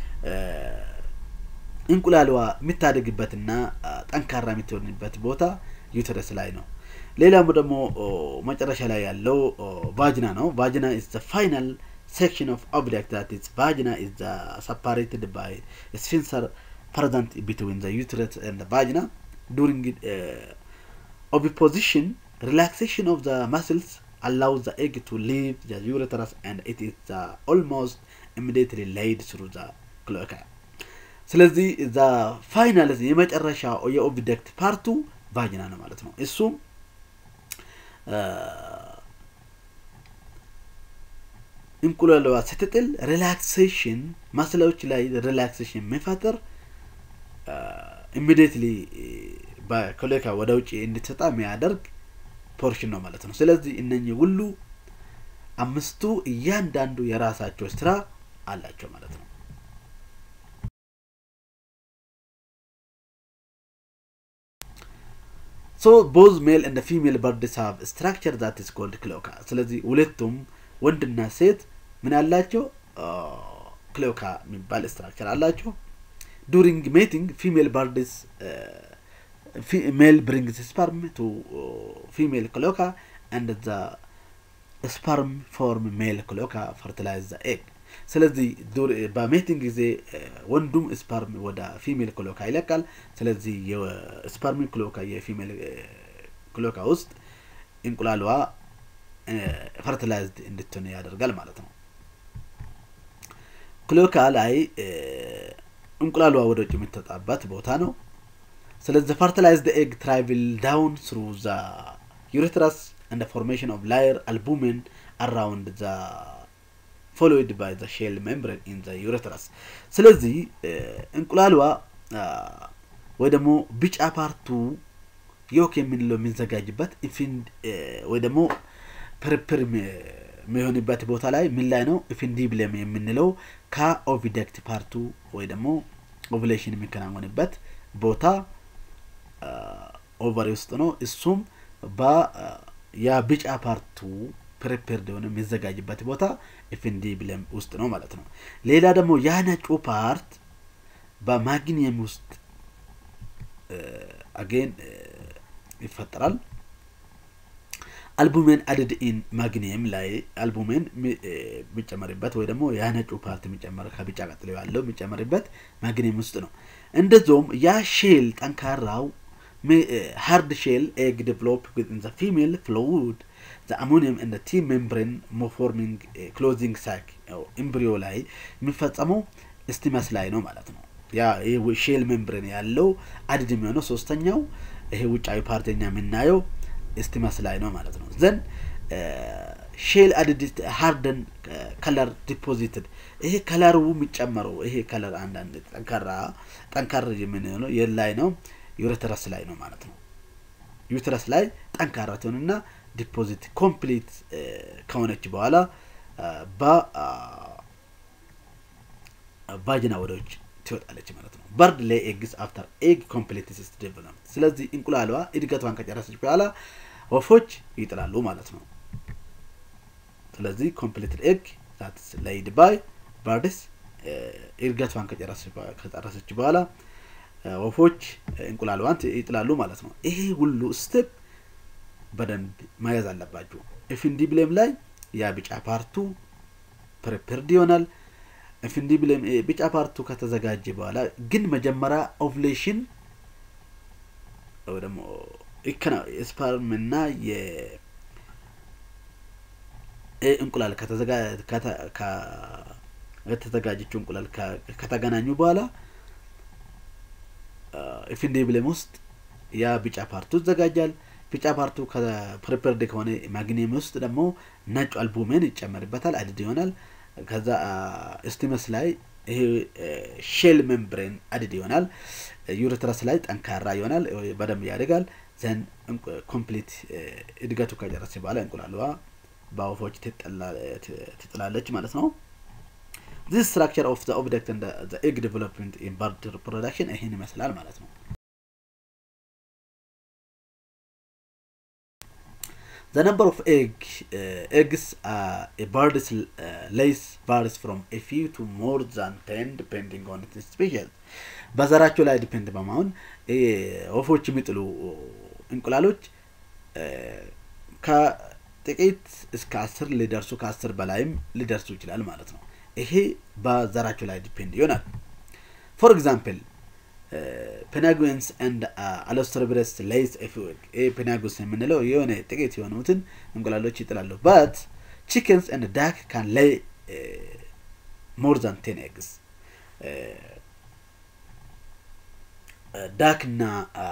እንቁላልዋ የምታደግበትና ጠንካራ የምትሆንበት ቦታ ዩተረስ ላይ ነው ሌላም ደግሞ መጨረሻ ላይ ያለው ቫጅና ነው ቫጅና ኢዝ ዘ ፋይናል section of object that is vagina is uh, separated by a sphincter present between the uterus and the vagina during uh, oviposition relaxation of the muscles allows the egg to leave the uterus and it is uh, almost immediately laid through the cloaca ስለዚህ እዛ ፋይናል የመጨረሻ የኦብጀክት ፓርቱ ቫጅና ነው ማለት ነው እሱም እንቁላልዋ ስትጥል ሪላክሴሽን ማስላዎች ላይ ሪላክሴሽን የሚፈጥር ኢሚዲየትሊ በኮሌካ ወደ ውጭ እንድትወጣ የሚያደርግ ፖርሽን ነው ማለት ነው ስለዚህ እነኚህ ሁሉ አምስቱ እያንዳንዱ የራሳቸው ስራ አላቸው ማለት ነው ሶ ቦዝ ሜል እንደ ፊሜል በርድስ ሃቭ ስትራክቸር ዛት ኢስ ኮልድ ክሎካ ስለዚህ ሁለቱም ወንድና ሴት ምን አላቸው ክሎካ የሚባል ስትራክቸር አላቸው ዱሪንግ ሜቲንግ ፊሜል ባርድስ ሜል ብሪንግስ ስፐርም ቱ ፊሜል ክሎካ አንድ ዘ ስፐርም ፎርም ሜል ክሎካ ፈርቲላይዝ ዘ ኤግ ስለዚህ በሜቲንግ ጊዜ ወንዱም ስፐርም ወደ ፊሜል ክሎካ ይለቃል ስለዚህ የስፐርም ክሎካ የፊሜል ክሎካ ውስጥ እንቁላልዋ ፈርቲላይዝድ እንድትሆን ያደርጋል ማለት ነው ክሎካ ላይ እንቁላሏ ወደ ውጭ የምትወጣበት ቦታ ነው ስለዚህ ፈርቲላይዝድ ኤግ ትራይቭል ዳውን ስሩ ዘ ዩሬትራስ እንደ ፎርሜሽን ኦፍ ላየር አልቡሜን አራውንድ ዘ ፎሎዊድ ባይ ዘ ሼል ሜምብሬን ኢን ዘ ዩሬትራስ ስለዚህ እንቁላሏ ወይ ደግሞ ቢጫ ፓርቱ ዮክ የምንለው የሚዘጋጅበት ኢንፊንድ ወይ ደግሞ ፕርፕር የሚሆንበት ቦታ ላይ ምን ላይ ነው ኢፊንዲብለም የምንለው ከኦቪደክት ፓርቱ ወይ ደግሞ ኦቭሌሽን የሚከናወንበት ቦታ ኦቨሪ ውስጥ ነው እሱም የቢጫ ፓርቱ ፕሪፔርድ የሆነ የሚዘጋጅበት ቦታ ኢፊንዲብለም ውስጥ ነው ማለት ነው ሌላ ደግሞ ያ ነጩ ፓርት በማግኒየም ውስጥ አጌን ይፈጠራል አልቡሜን አድድ ኢን ማግኒየም ላይ አልቡሜን የሚጨመርበት ወይ ደግሞ ያ ነጩ ፓርት የሚጨመር ከቢጫ ቀጥሎ ያለው የሚጨመርበት ማግኒየም ውስጥ ነው እንደዚውም ያ ሼል ጠንካራው ሃርድ ሼል ኤግ ዴቨሎፕ ዊዝን ዘ ፊሜል ፍሉድ ዘ አሞኒየም እንደ ቲ ሜምብሬን ሞፎርሚንግ ክሎዚንግ ሳክ ኤምብሪዮ ላይ የሚፈጸመው ስቲመስ ላይ ነው ማለት ነው ያ ሼል ሜምብሬን ያለው አድድ የሚሆነው ሶስተኛው ይሄ ውጫዊ ፓርተኛ የምናየው ስቲመስ ላይ ነው ማለት ነው ዘን ሼል አድድ ሃርደን ከለር ዲፖዚትድ ይሄ ከለሩ የሚጨመረው ይሄ ከለር አንዳንድ ጠንካራ ጠንካራ የምንለው የላይ ነው ዩሬተረስ ላይ ነው ማለት ነው ዩትረስ ላይ ጠንካራ ትሆንና ዲፖዚት ኮምፕሊት ከሆነች በኋላ በቫጅና ወደዎች ትወጣለች ማለት ነው በርድ ላይ ኤግስ አፍተር ኤግ ኮምፕሊት ሲስት ዴቨሎፕ ስለዚህ እንቁላሏ እድገቷን ከጨረሰች በኋላ ወፎች ይጥላሉ ማለት ነው ስለዚህ ኮምፕሊት ኤግ ዛትስ ላይድ ባይ ባርድስ እድገቷን ከጨረሰች በኋላ ወፎች እንቁላሏን ይጥላሉ ማለት ነው ይሄ ሁሉ ስቴፕ በደንብ መያዝ አለባችሁ ኢፊንዲብሌም ላይ ያ ቢጫ ፓርቱ ፕሪፕርድ ይሆናል ኢፊንዲብሌም ቢጫ ፓርቱ ከተዘጋጀ በኋላ ግን መጀመሪያ ኦቭሌሽን ደግሞ ስፐርም እና እንቁላል ከተዘጋጀችው እንቁላል ከተገናኙ በኋላ ኢፊንዴብለም ውስጥ ያ ቢጫ ፓርቱ ይዘጋጃል። ቢጫ ፓርቱ ከፕሪፐርድ ከሆነ ማግኒየም ውስጥ ደግሞ ነጩ አልቡሜን ይጨመርበታል፣ አድድ ይሆናል። ከዛ ስቲመስ ላይ ይሄ ሼል ሜምብሬን አድድ ይሆናል። ዩሬትረስ ላይ ጠንካራ ይሆናል፣ በደንብ ያደጋል። ዘን ኮምፕሊት እድገቱ ከጨረሰ በኋላ እንቁላሏ በወፎች ትጥላለች ማለት ነው። ዚስ ስትራክቸር ኦፍ ዘ ኦብጀክት እንደ ዘ ኤግ ዴቨሎፕመንት ኢን በርድ ፕሮዳክሽን ይህን ይመስላል ማለት ነው። The number of egg uh, eggs uh, a bird is, uh, lays varies from a few to more than 10 depending on its species. በዘራቸው ላይ ዲፔንድ በመሆን ወፎች የሚጥሉ እንቁላሎች ከጥቂት እስከ አስር ሊደርሱ ከአስር በላይም ሊደርሱ ይችላል ማለት ነው። ይሄ በዘራቸው ላይ ዲፔንድ ይሆናል። ፎር ኤግዛምፕል ፔናጉንስ ኤንድ አሎስትሮብረስ ሌይስ ኤፍዌግ ይህ ፔናጉንስ የምንለው የሆነ ጥቂት የሆኑትን እንቁላሎች ይጥላሉ። በት ቺክንስ ኤንድ ዳክ ካን ሌይ ሞር ዛን ቴን ኤግስ ዳክ እና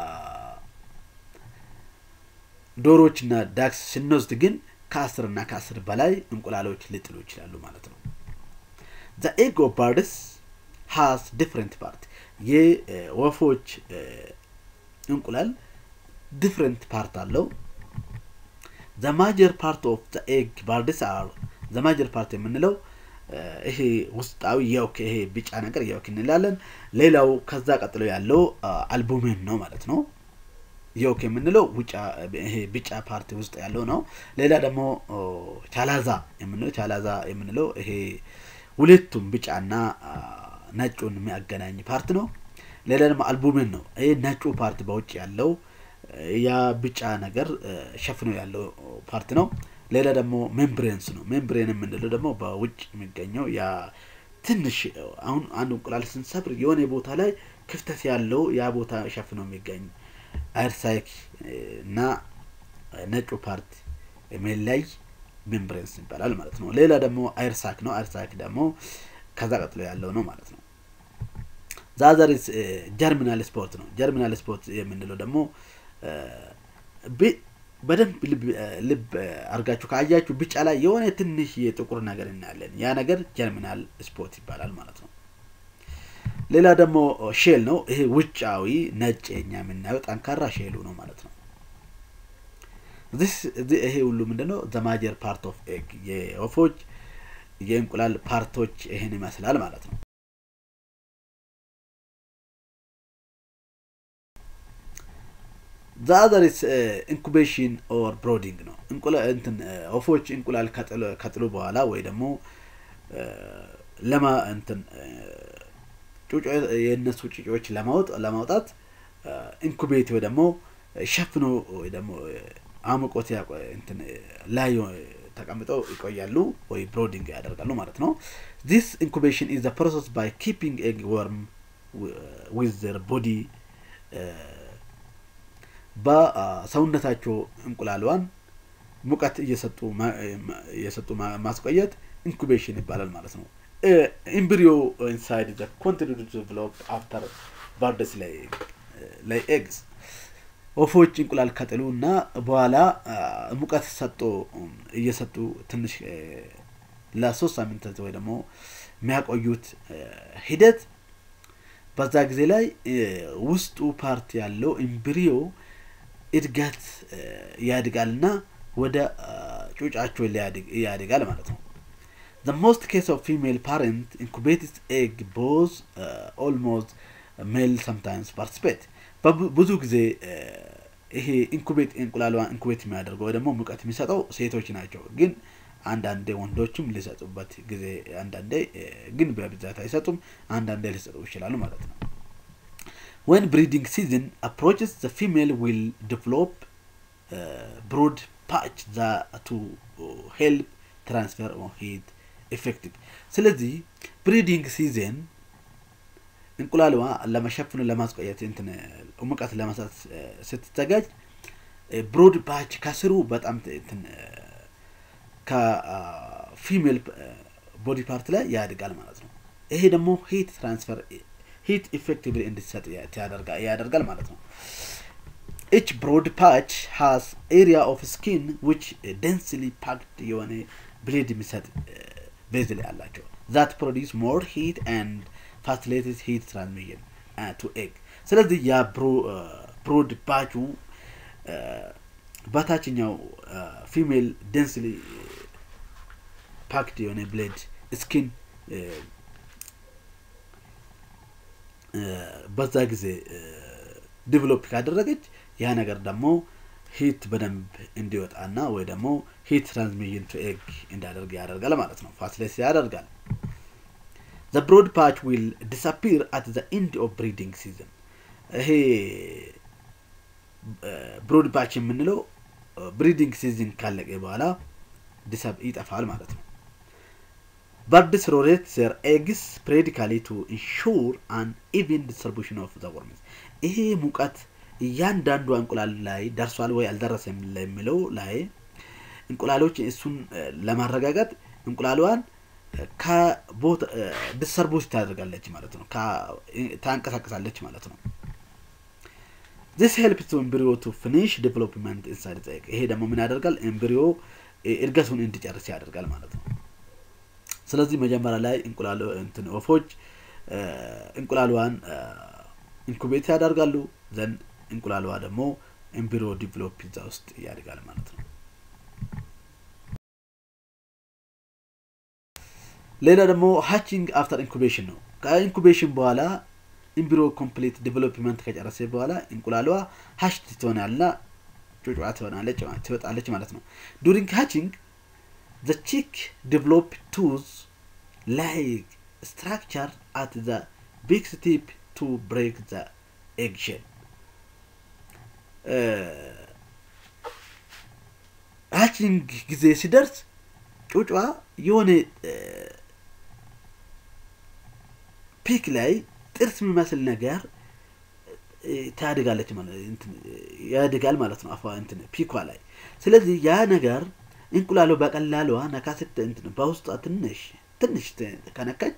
ዶሮዎች እና ዳክስ ስንወስድ ግን ከአስር እና ከአስር በላይ እንቁላሎች ሊጥሉ ይችላሉ ማለት ነው። ዘ ኤግ ኦፍ ባርድስ ሃስ ዲፍረንት ፓርት የወፎች እንቁላል ዲፍረንት ፓርት አለው። ዘ ማጀር ፓርት ኦፍ ዘ ኤግ ባርድስ አር ዘ ማጀር ፓርት የምንለው ይሄ ውስጣዊ የውክ ይሄ ቢጫ ነገር የውክ እንላለን። ሌላው ከዛ ቀጥሎ ያለው አልቡሜን ነው ማለት ነው። የውክ የምንለው ይሄ ቢጫ ፓርቲ ውስጥ ያለው ነው። ሌላ ደግሞ ቻላዛ የምንለው ቻላዛ የምንለው ይሄ ሁለቱም ቢጫና ነጩን የሚያገናኝ ፓርት ነው። ሌላ ደግሞ አልቡሜን ነው። ይህ ነጩ ፓርት በውጭ ያለው ያ ቢጫ ነገር ሸፍኖ ያለው ፓርት ነው። ሌላ ደግሞ ሜምብሬንስ ነው። ሜምብሬን የምንለው ደግሞ በውጭ የሚገኘው ያ ትንሽ አሁን አንድ እንቁላል ስንሰብር የሆነ ቦታ ላይ ክፍተት ያለው ያ ቦታ ሸፍኖ የሚገኝ አይርሳይክ እና ነጩ ፓርት የሚለይ ሜምብሬንስ ይባላል ማለት ነው። ሌላ ደግሞ አይርሳክ ነው። አይርሳክ ደግሞ ከዛ ቀጥሎ ያለው ነው ማለት ነው። ዛዘሪስ ጀርሚናል ስፖርት ነው። ጀርሚናል ስፖርት የምንለው ደግሞ በደንብ ልብ አድርጋችሁ ካያችሁ ቢጫ ላይ የሆነ ትንሽ የጥቁር ነገር እናያለን። ያ ነገር ጀርሚናል ስፖት ይባላል ማለት ነው። ሌላ ደግሞ ሼል ነው። ይሄ ውጫዊ ነጭ የኛ የምናየው ጠንካራ ሼሉ ነው ማለት ነው። ይሄ ሁሉ ምንድነው? ዘማጀር ፓርት ኦፍ ኤግ የወፎች የእንቁላል ፓርቶች ይህን ይመስላል ማለት ነው። ዛዘሪስ ኢንኩቤሽን ኦር ብሮዲንግ ነው። እንትን ወፎች እንቁላል ከጥሉ በኋላ ወይ ደግሞ ለማ እንትን የእነሱ ጩጮዎች ለማውጣት ኢንኩቤት ወይ ደግሞ ሸፍኖ ወይ ደግሞ አሙቆት እንትን ላይ ተቀምጠው ይቆያሉ ወይ ብሮዲንግ ያደርጋሉ ማለት ነው። ዚስ ኢንኩቤሽን ኢዝ ፕሮሰስ ባይ ኪፒንግ ኤግ ወርም ዊዝ ዘር ቦዲ በሰውነታቸው እንቁላሏን ሙቀት እየሰጡ ማስቆየት ኢንኩቤሽን ይባላል ማለት ነው። ኢምብሪዮ ኢንሳይድ ዘ ኮንቲኒው ዴቨሎፕ አፍተር ባርደስ ላይ ኤግስ ወፎች እንቁላል ከጥሉ እና በኋላ ሙቀት ሰጦ እየሰጡ ትንሽ ለሶስት ሳምንታት ወይ ደግሞ የሚያቆዩት ሂደት በዛ ጊዜ ላይ ውስጡ ፓርት ያለው ኢምብሪዮ እድገት ያድጋል እና ወደ ጩጫቸው ያድጋል ማለት ነው። The most case of female parent incubates egg both uh, almost male sometimes participate ብዙ ጊዜ ይሄ ኢንኩቤት እንቁላሏን ኢንኩቤት የሚያደርገው ወይ ደግሞ ሙቀት የሚሰጠው ሴቶች ናቸው። ግን አንዳንዴ ወንዶችም ሊሰጡበት ጊዜ አንዳንዴ ግን በብዛት አይሰጡም። አንዳንዴ ሊሰጡ ይችላሉ ማለት ነው። when breeding season approaches the female will develop uh, brood patch that to help transfer of heat effective ስለዚህ ብሪዲንግ ሲዝን እንቁላልዋ ለመሸፍኑ ለማስቆየት እንትን ሙቀት ለመስጠት ስትዘጋጅ ብሮድ ባች ከስሩ በጣም እንትን ከፊሜል ቦዲ ፓርት ላይ ያድጋል ማለት ነው። ይሄ ደግሞ ሂት ትራንስፈር ሂት ኢፌክቲቭሊ እንዲሰጥ ያደርጋል ማለት ነው። ኢች ብሮድ ፓች ሃስ ኤሪያ ኦፍ ስኪን ዊች ደንስሊ ፓክድ የሆነ ብሌድ የሚሰጥ ቤዝል ያላቸው ዛት ፕሮዲስ ሞር ሂት ኤንድ ፋሲሊቲስ ሂት ትራንስሚሽን ቱ ኤግ። ስለዚህ ያ ብሮድ ፓቹ በታችኛው ፊሜል ደንስሊ ፓክድ የሆነ ብሌድ ስኪን በዛ ጊዜ ዲቨሎፕ ካደረገች ያ ነገር ደግሞ ሂት በደንብ እንዲወጣና ወይ ደግሞ ሂት ትራንስሚሽን ቱ ኤግ እንዲያደርግ ያደርጋል ማለት ነው። ፋሲሊቲ ያደርጋል። ዘ ብሮድ ፓች ዊል ዲስአፒር አት ዘ ኢንድ ኦፍ ብሪዲንግ ሲዝን። ይሄ ብሮድ ፓች የምንለው ብሪዲንግ ሲዝን ካለቀ በኋላ ይጠፋል ማለት ነው። በርድስ ሮቴት ዘር ኤግስ ፕሬዲካሊ ቱ ኢንሹር አን ኢቭን ዲስትሪቡሽን ኦፍ ዘ ወርምስ። ይሄ ሙቀት እያንዳንዱ እንቁላል ላይ ደርሷል ወይ አልደረሰም ለሚለው ላይ እንቁላሎች እሱን ለማረጋገጥ እንቁላሏን ከቦታ ዲስተርቡስ ታደርጋለች ማለት ነው፣ ታንቀሳቀሳለች ማለት ነው። ዚስ ሄልፕስ ቱ ኤምብሪዮ ቱ ፊኒሽ ዴቨሎፕመንት ኢንሳይድ ዘ ኤግ። ይሄ ደግሞ ምን ያደርጋል? ኤምብሪዮ እድገቱን እንዲጨርስ ያደርጋል ማለት ነው። ስለዚህ መጀመሪያ ላይ እንቁላል እንትን ወፎች እንቁላሏን ኢንኩቤት ያደርጋሉ ዘንድ እንቁላሏ ደግሞ ኤምብሪዮ ዲቨሎፕ እዛ ውስጥ ያድጋል ማለት ነው። ሌላ ደግሞ ሃቺንግ አፍተር ኢንኩቤሽን ነው። ከኢንኩቤሽን በኋላ ኤምብሪዮ ኮምፕሊት ዲቨሎፕመንት ከጨረሰ በኋላ እንቁላሏ ሀሽት ትሆናልና ጩጫ ትሆናለች ትወጣለች ማለት ነው። ዱሪንግ ሃቺንግ ዘ ቺክ ዲቨሎፕ ቱዝ ላይክ ስትራክቸር አት ዘ ቢክስ ቲፕ ቱ ብሬክ ዘ ኤግ ሼል ሃቺንግ ጊዜ ሲደርስ ጩጫ የሆነ ፒክ ላይ ጥርስ የሚመስል ነገር ታድጋለች ያድጋል ማለት ነው። አፏ እንትን ፒኳ ላይ ስለዚህ ያ ነገር እንቁላሉ በቀላሏ ነካ ስት እንትን በውስጧ ትንሽ ትንሽ ከነካች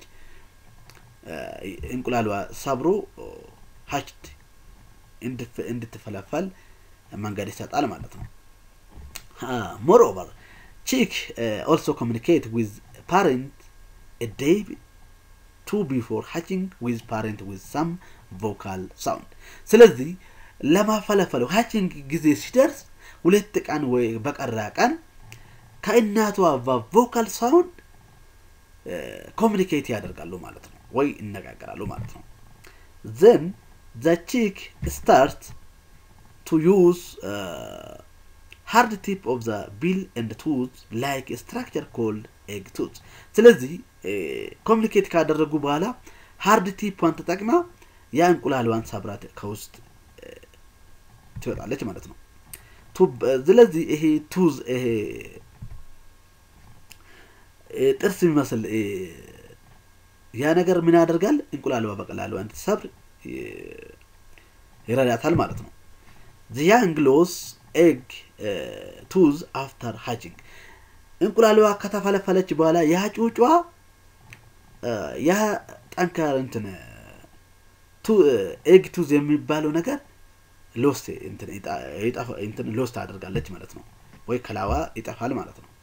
እንቁላሏ ሰብሮ ሀችድ እንድትፈለፈል መንገድ ይሰጣል ማለት ነው። ሞር ኦቨር ቺክ ኦልሶ ኮሚኒኬት ዊዝ ፓረንት ዴይ ቱ ቢፎር ሃቺንግ ዊዝ ፓረንት ዊዝ ሳም ቮካል ሳውንድ። ስለዚህ ለማፈለፈለው ሃቺንግ ጊዜ ሲደርስ ሁለት ቀን ወይ በቀራ ቀን ከእናቷ ቮካል ሳውንድ ኮሚኒኬት ያደርጋሉ ማለት ነው፣ ወይ ይነጋገራሉ ማለት ነው። ዘን ዘ ቺክ ስታርት ቱ ዩዝ ሃርድ ቲፕ ኦፍ ዘ ቢል ኤንድ ቱዝ ላይክ ስትራክቸር ኮልድ ኤግ ቱዝ። ስለዚህ ኮሚኒኬት ካደረጉ በኋላ ሃርድ ቲፕን ተጠቅማ ያ እንቁላሏን ሰብራት ከውስጥ ትወጣለች ማለት ነው። ስለዚህ ይሄ ቱዝ ይሄ ጥርስ የሚመስል ያ ነገር ምን ያደርጋል? እንቁላሏ በቀላሉ እንድትሰብር ይረዳታል ማለት ነው። ዘ ያንግ ሎስ ኤግ ቱዝ አፍተር ሃቺንግ እንቁላሏ ከተፈለፈለች በኋላ ያ ጩጯ ያ ጠንካር እንትን ኤግ ቱዝ የሚባለው ነገር ሎስት እንትን ሎስት አድርጋለች ማለት ነው፣ ወይ ከላዋ ይጠፋል ማለት ነው።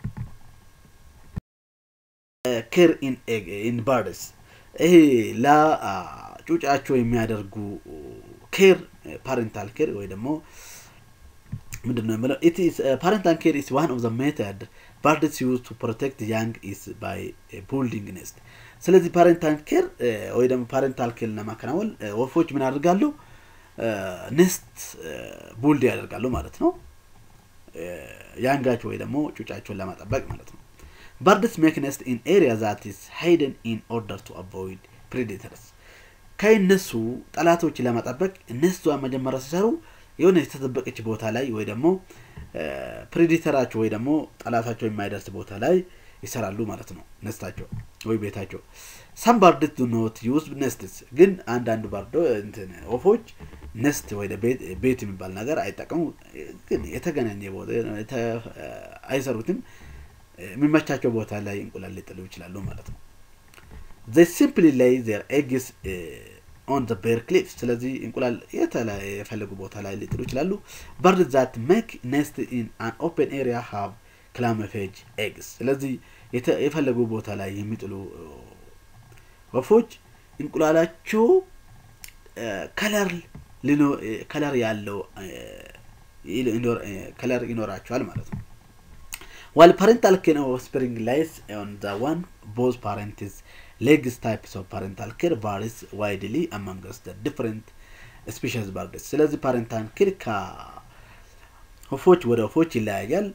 ኬር ኢን ባርድስ ይሄ ለጩጫቸው የሚያደርጉ ኬር ፓሬንታል ኬር ወይ ደግሞ ምንድን ነው የምለው ፓሬንታል ኬር ኢስ ዋን ኦፍ ዘ ሜተድ ባርድስ ዩዝ ቱ ፕሮቴክት ያንግ ኢስ ባይ ቡልዲንግ ኔስት። ስለዚህ ፓሬንታል ኬር ወይ ደግሞ ፓሬንታል ኬር ለማከናወን ወፎች ምን ያደርጋሉ? ኔስት ቡልድ ያደርጋሉ ማለት ነው። ያንጋቸው ወይ ደግሞ ጩጫቸውን ለማጠበቅ ማለት ነው። ባርድስ ሜክ ኔስት ኢን ኤሪያ ዛት ኢስ ሃይደን ኢን ኦርደር ቱ አቮይድ ፕሬዴተርስ ከእነሱ ጠላቶች ለመጠበቅ እነሷን መጀመሪያ ሲሰሩ የሆነ የተጠበቀች ቦታ ላይ ወይ ደግሞ ፕሬዲተራቸው ወይ ደግሞ ጠላታቸው የማይደርስ ቦታ ላይ ይሰራሉ ማለት ነው። ነስታቸው ወይ ቤታቸው። ሰም ባርድስ ዱ ኖት ዩዝ ነስትስ፣ ግን አንዳንድ ባርዶ እንትን ወፎች ነስት ወይ ቤት የሚባል ነገር አይጠቀሙ፣ ግን የተገናኘ ቦታ አይሰሩትም። የሚመቻቸው ቦታ ላይ እንቁላል ሊጥሉ ይችላሉ ማለት ነው። ዘይ ሲምፕሊ ላይ ዜር ኤግስ ኦን ዘ ቤር ክሊፍ ስለዚህ እንቁላል የተለያየ የፈለጉ ቦታ ላይ ሊጥሉ ይችላሉ በርድ ዛት ሜክ ኔስት ኢን አን ኦፕን ኤሪያ ሃቭ ክላመፌጅ ኤግስ ስለዚህ የፈለጉ ቦታ ላይ የሚጥሉ ወፎች እንቁላላቸው ከለር ከለር ያለው ከለር ይኖራቸዋል ማለት ነው ዋል ፓሬንታል ኬር ኦፍ ስፕሪንግ ላይስ ኦን ዘ ዋን ቦዝ ፓሬንትስ ሌግስ ታይፕስ ኦፍ ፓሬንታል ኬር ቫሪስ ዋይድሊ አማንገስ ዘ ዲፍረንት ስፔሽስ ባርድስ ስለዚህ ፓሬንታል ኬር ከወፎች ወደ ወፎች ይለያያል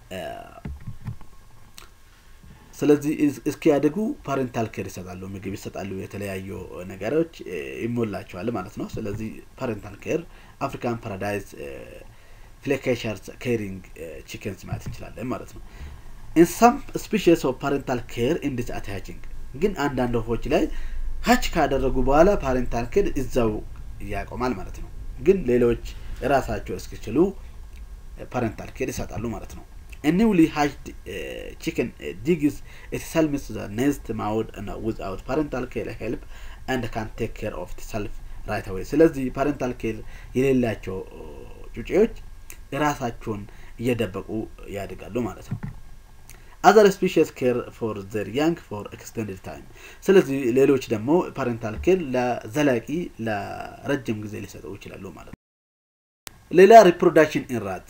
ስለዚህ እስኪያደጉ ፓሬንታል ኬር ይሰጣሉ ምግብ ይሰጣሉ የተለያዩ ነገሮች ይሞላቸዋል ማለት ነው ስለዚህ ፓሬንታል ኬር አፍሪካን ፓራዳይዝ ፍሌኬሸርስ ኬሪንግ ቺክንስ ማለት እንችላለን ማለት ነው ኢን ሳም ስፔሽስ ኦፍ ፓሬንታል ኬር ኢንዲስ አታችንግ ግን አንዳንድ ወፎች ላይ ሀች ካደረጉ በኋላ ፓሬንታል ኬር እዛው ያቆማል ማለት ነው ግን ሌሎች ራሳቸው እስኪችሉ ፓሬንታል ኬር ይሰጣሉ ማለት ነው A newly hatched uh, chicken uh, digs itself into the nest mouth and, uh, without parental care help and can take care of itself right away. ስለዚህ ፓረንታል ኬር የሌላቸው ጩጬዎች ራሳቸውን እየደበቁ ያድጋሉ ማለት ነው። አዘር ስፔሽስ ኬር ፎር ዘር ያንግ ፎር ኤክስቴንድድ ታይም። ስለዚህ ሌሎች ደግሞ ፓረንታል ኬር ለዘላቂ ለረጅም ጊዜ ሊሰጡ ይችላሉ ማለት ነው። ሌላ ሪፕሮዳክሽን ኢንራት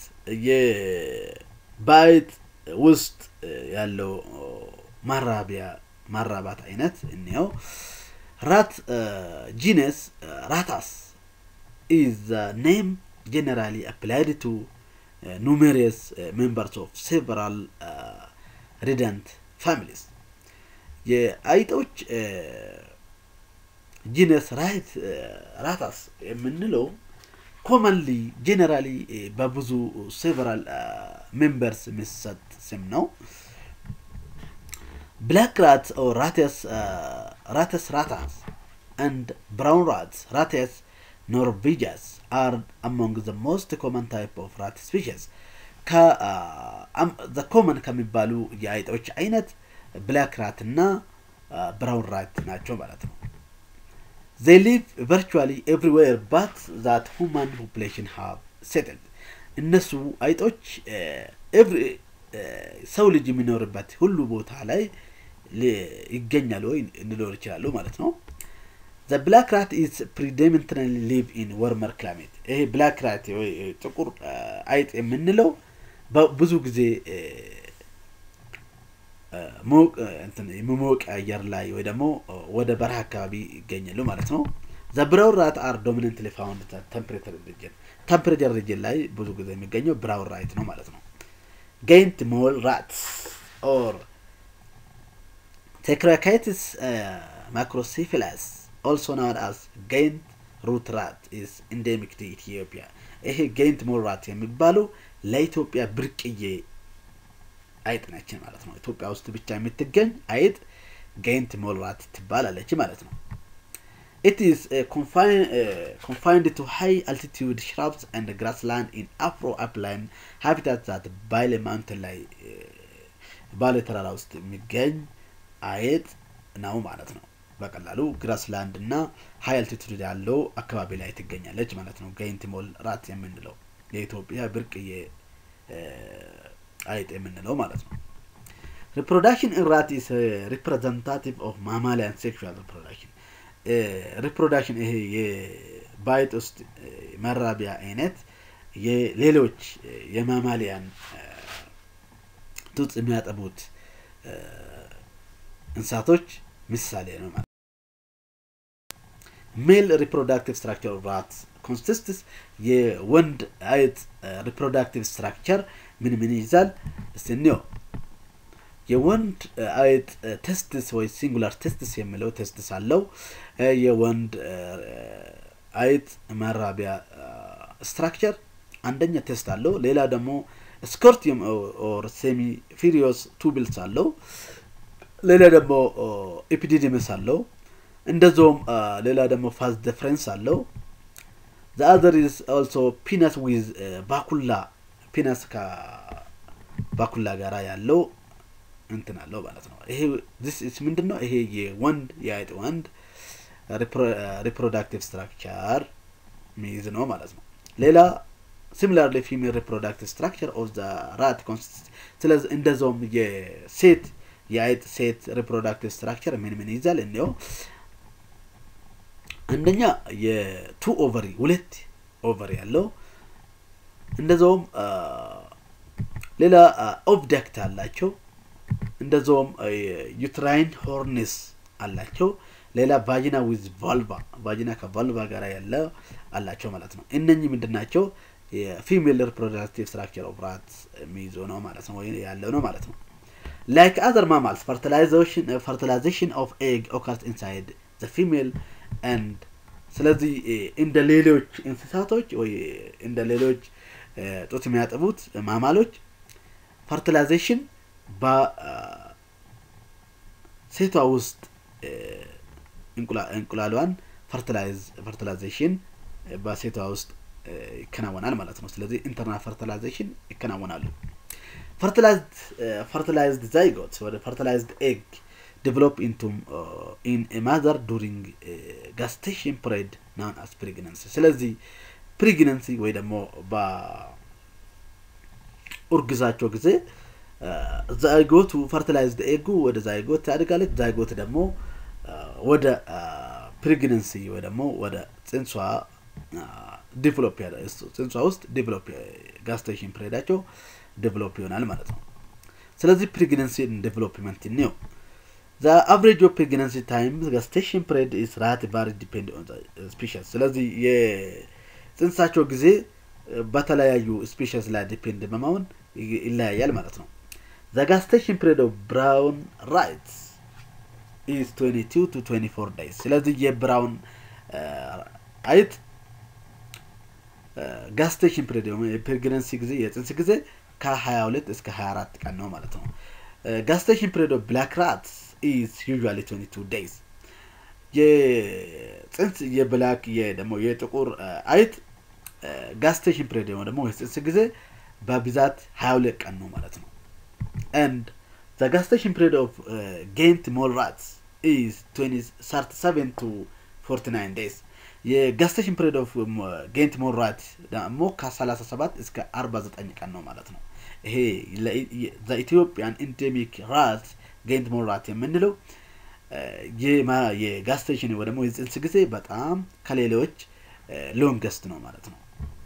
በአይጥ ውስጥ ያለው ማራቢያ ማራባት አይነት እንየው ራት ጂነስ ራታስ ኢዝ ኔም ጀነራሊ አፕላይድ ቱ ኑሜሪየስ ሜምበርስ ኦፍ ሴቨራል ሪደንት ፋሚሊስ የአይጦች ጂነስ ራይት ራታስ የምንለው ኮመንሊ ጄኔራሊ በብዙ ሴቨራል ሜምበርስ የሚሰጥ ስም ነው ብላክ ራት ራቴስ ራተስ ራታስ and brown rats rates norvegias are among the most common type of rat species the common ከሚባሉ የአይጦች አይነት ብላክ ራት እና ብራውን ራት ናቸው ማለት ነው they live virtually everywhere but that human population have settled እነሱ አይጦች ሰው ልጅ የሚኖርበት ሁሉ ቦታ ላይ ይገኛሉ ወይ እንኖር ይችላሉ ማለት ነው the black rat is predominantly live in warmer climate ይሄ ብላክ ራት ጥቁር አይጥ የምንለው ብዙ ጊዜ የመሞቅ አየር ላይ ወይ ደግሞ ወደ በረሃ አካባቢ ይገኛሉ ማለት ነው ዘብራውን ራት አር ዶሚነንትሊ ፋውንድ ተምፕሬቸር ሪጅን ተምፕሬቸር ሪጅን ላይ ብዙ ጊዜ የሚገኘው ብራውን ራይት ነው ማለት ነው ገይንት ሞል ራት ኦር ቴክራካይትስ ማክሮሲፊላስ ኦልሶ ናውን አስ ገይንት ሩት ራት ኢስ ኢንዴሚክ ቱ ኢትዮጵያ ይሄ ገይንት ሞል ራት የሚባለው ለኢትዮጵያ ብርቅዬ አይጥ ነችን ማለት ነው ኢትዮጵያ ውስጥ ብቻ የምትገኝ አይጥ ገይንት ሞል ራት ትባላለች ማለት ነው It is uh, confined, uh, confined to high altitude shrubs and grassland in Afro-upland habitats that ባሌ ማውንትን ላይ ባሌ ተራራ ውስጥ የሚገኝ አይጥ ነው ማለት ነው። በቀላሉ ግራስላንድ እና ሀይ አልቲቱድ ያለው አካባቢ ላይ ትገኛለች ማለት ነው። ገይንት ሞል ራት የምንለው የኢትዮጵያ ብርቅዬ አይጥ የምንለው ማለት ነው። ሪፕሮዳክሽን ኢን ራት ኢስ ሪፕሬዘንታቲቭ ኦፍ ማማሊያን ሴክሹዋል ሪፕሮዳክሽን ሪፕሮዳክሽን ይሄ የባይጥ ውስጥ መራቢያ አይነት የሌሎች የማማሊያን ጡት የሚያጠቡት እንስሳቶች ምሳሌ ነው ማለት ሜል ሪፕሮዳክቲቭ ስትራክቸር ራት ኮንሲስትስ የወንድ አይጥ ሪፕሮዳክቲቭ ስትራክቸር ምን ምን ይይዛል እስኒዮ የወንድ አይጥ ቴስትስ ወይ ሲንጉላር ቴስትስ የሚለው ቴስትስ አለው የወንድ አይጥ መራቢያ ስትራክቸር አንደኛ ቴስት አለው ሌላ ደግሞ ስኮርቲየም ኦር ሴሚ ፊሪዮስ ቱብልስ አለው ሌላ ደግሞ ኤፒዲዲምስ አለው እንደዚውም ሌላ ደግሞ ፋዝ ዲፍረንስ አለው ዘ አዘር ኢዝ ኦልሶ ፒነስ ዊዝ ባኩላ ፒነስ ከባኩላ ጋራ ያለው እንትን አለው ማለት ነው ይሄ ምንድን ነው ይሄ የወንድ የአይጥ ወንድ ሪፕሮዳክቲቭ ስትራክቸር ሚይዝ ነው ማለት ነው ሌላ ሲሚላርሊ ፊሜል ሪፕሮዳክቲቭ ስትራክቸር ኦፍ ዘ ራት ኮንሲስት ስለዚህ እንደዛውም የሴት የአይጥ ሴት ሪፕሮዳክቲቭ ስትራክቸር ምን ምን ይዛል እንየው አንደኛ የቱ ኦቨሪ ሁለት ኦቨሪ ያለው እንደዛውም ሌላ ኦብጀክት አላቸው እንደዛውም ዩትራይን ሆርኒስ አላቸው ሌላ ቫጂና ዊዝ ቫልቫ ቫጂና ከቫልቫ ጋር ያለ አላቸው ማለት ነው እነኚህ ምንድን ናቸው የፊሜል ሪፕሮዳክቲቭ ስትራክቸር ኦፍ ራት የሚይዞ ነው ማለት ነው ወይ ያለው ነው ማለት ነው ላይክ አዘር ማማልስ ፈርቲላይዜሽን ኦፍ ኤግ ኦካርስ ኢንሳይድ ዘ ፊሜል ኤንድ ስለዚህ እንደ ሌሎች እንስሳቶች ወይ እንደ ሌሎች ጡት የሚያጠቡት ማማሎች ፈርቲላይዜሽን በሴቷ ውስጥ እንቁላሏን ፈርቲላይዜሽን በሴቷ ውስጥ ይከናወናል ማለት ነው ስለዚህ ኢንተርናል ፈርቲላይዜሽን ይከናወናሉ ፈርቲላይዝድ ዛይጎት ወደ ፈርቲላይዝድ ኤግ develop into uh, in a mother during uh, gestation period known as pregnancy ስለዚህ ፕሬግነንሲ ወይ ደግሞ በኡርግዛቸው ጊዜ ዛይጎቱ ፈርቲላይዝድ ኤጉ ወደ ዛይጎት ያድጋለች ዛይጎት ደግሞ ወደ ፕሬግነንሲ ወይ ደግሞ ወደ ጽንሷ ዲቨሎፕ ጽንሷ ውስጥ ዲቨሎፕ ጋስቴሽን ፕሬዳቸው ዲቨሎፕ ይሆናል ማለት ነው ስለዚህ ፕሬግነንሲ ዲቨሎፕመንት ነው the average of pregnancy time gestation period is rat vary depend on the species ስለዚህ የጽንሳቸው ጊዜ በተለያዩ ስፔሽስ ላይ ዲፔንድ በመሆን ይለያያል ማለት ነው the gestation period of brown rights is 22 to 24 days ስለዚህ የብራውን አይት ጋስቴሽን ፒሪድ የፕሬግነንሲ ጊዜ የጽንስ ጊዜ ከ22 እስከ 24 ቀን ነው ማለት ነው ጋስቴሽን ፒሪድ ኦፍ ብላክ ራትስ ኢዝ ዩዥዋሊ 22 ዴይዝ የጽንስ የብላክ ደግሞ የጥቁር አይት ጋስቴሽን ፒሪድ ደግሞ የጽንስ ጊዜ በብዛት 22 ቀን ነው ማለት ነው and the gestation period of uh, gained mole rats is 20, 37 to 49 days የጋስቴሽን ፒሪድ ኦፍ ጌንት ሞል ራት ደግሞ ከ37 እስከ 49 ቀን ነው ማለት ነው ይሄ ኢትዮጵያን ኢንዴሚክ ራት ጌንት ሞል ራት የምንለው የጋስቴሽን ወይ ደግሞ የጽንስ ጊዜ በጣም ከሌሎች ሎንገስት ነው ማለት ነው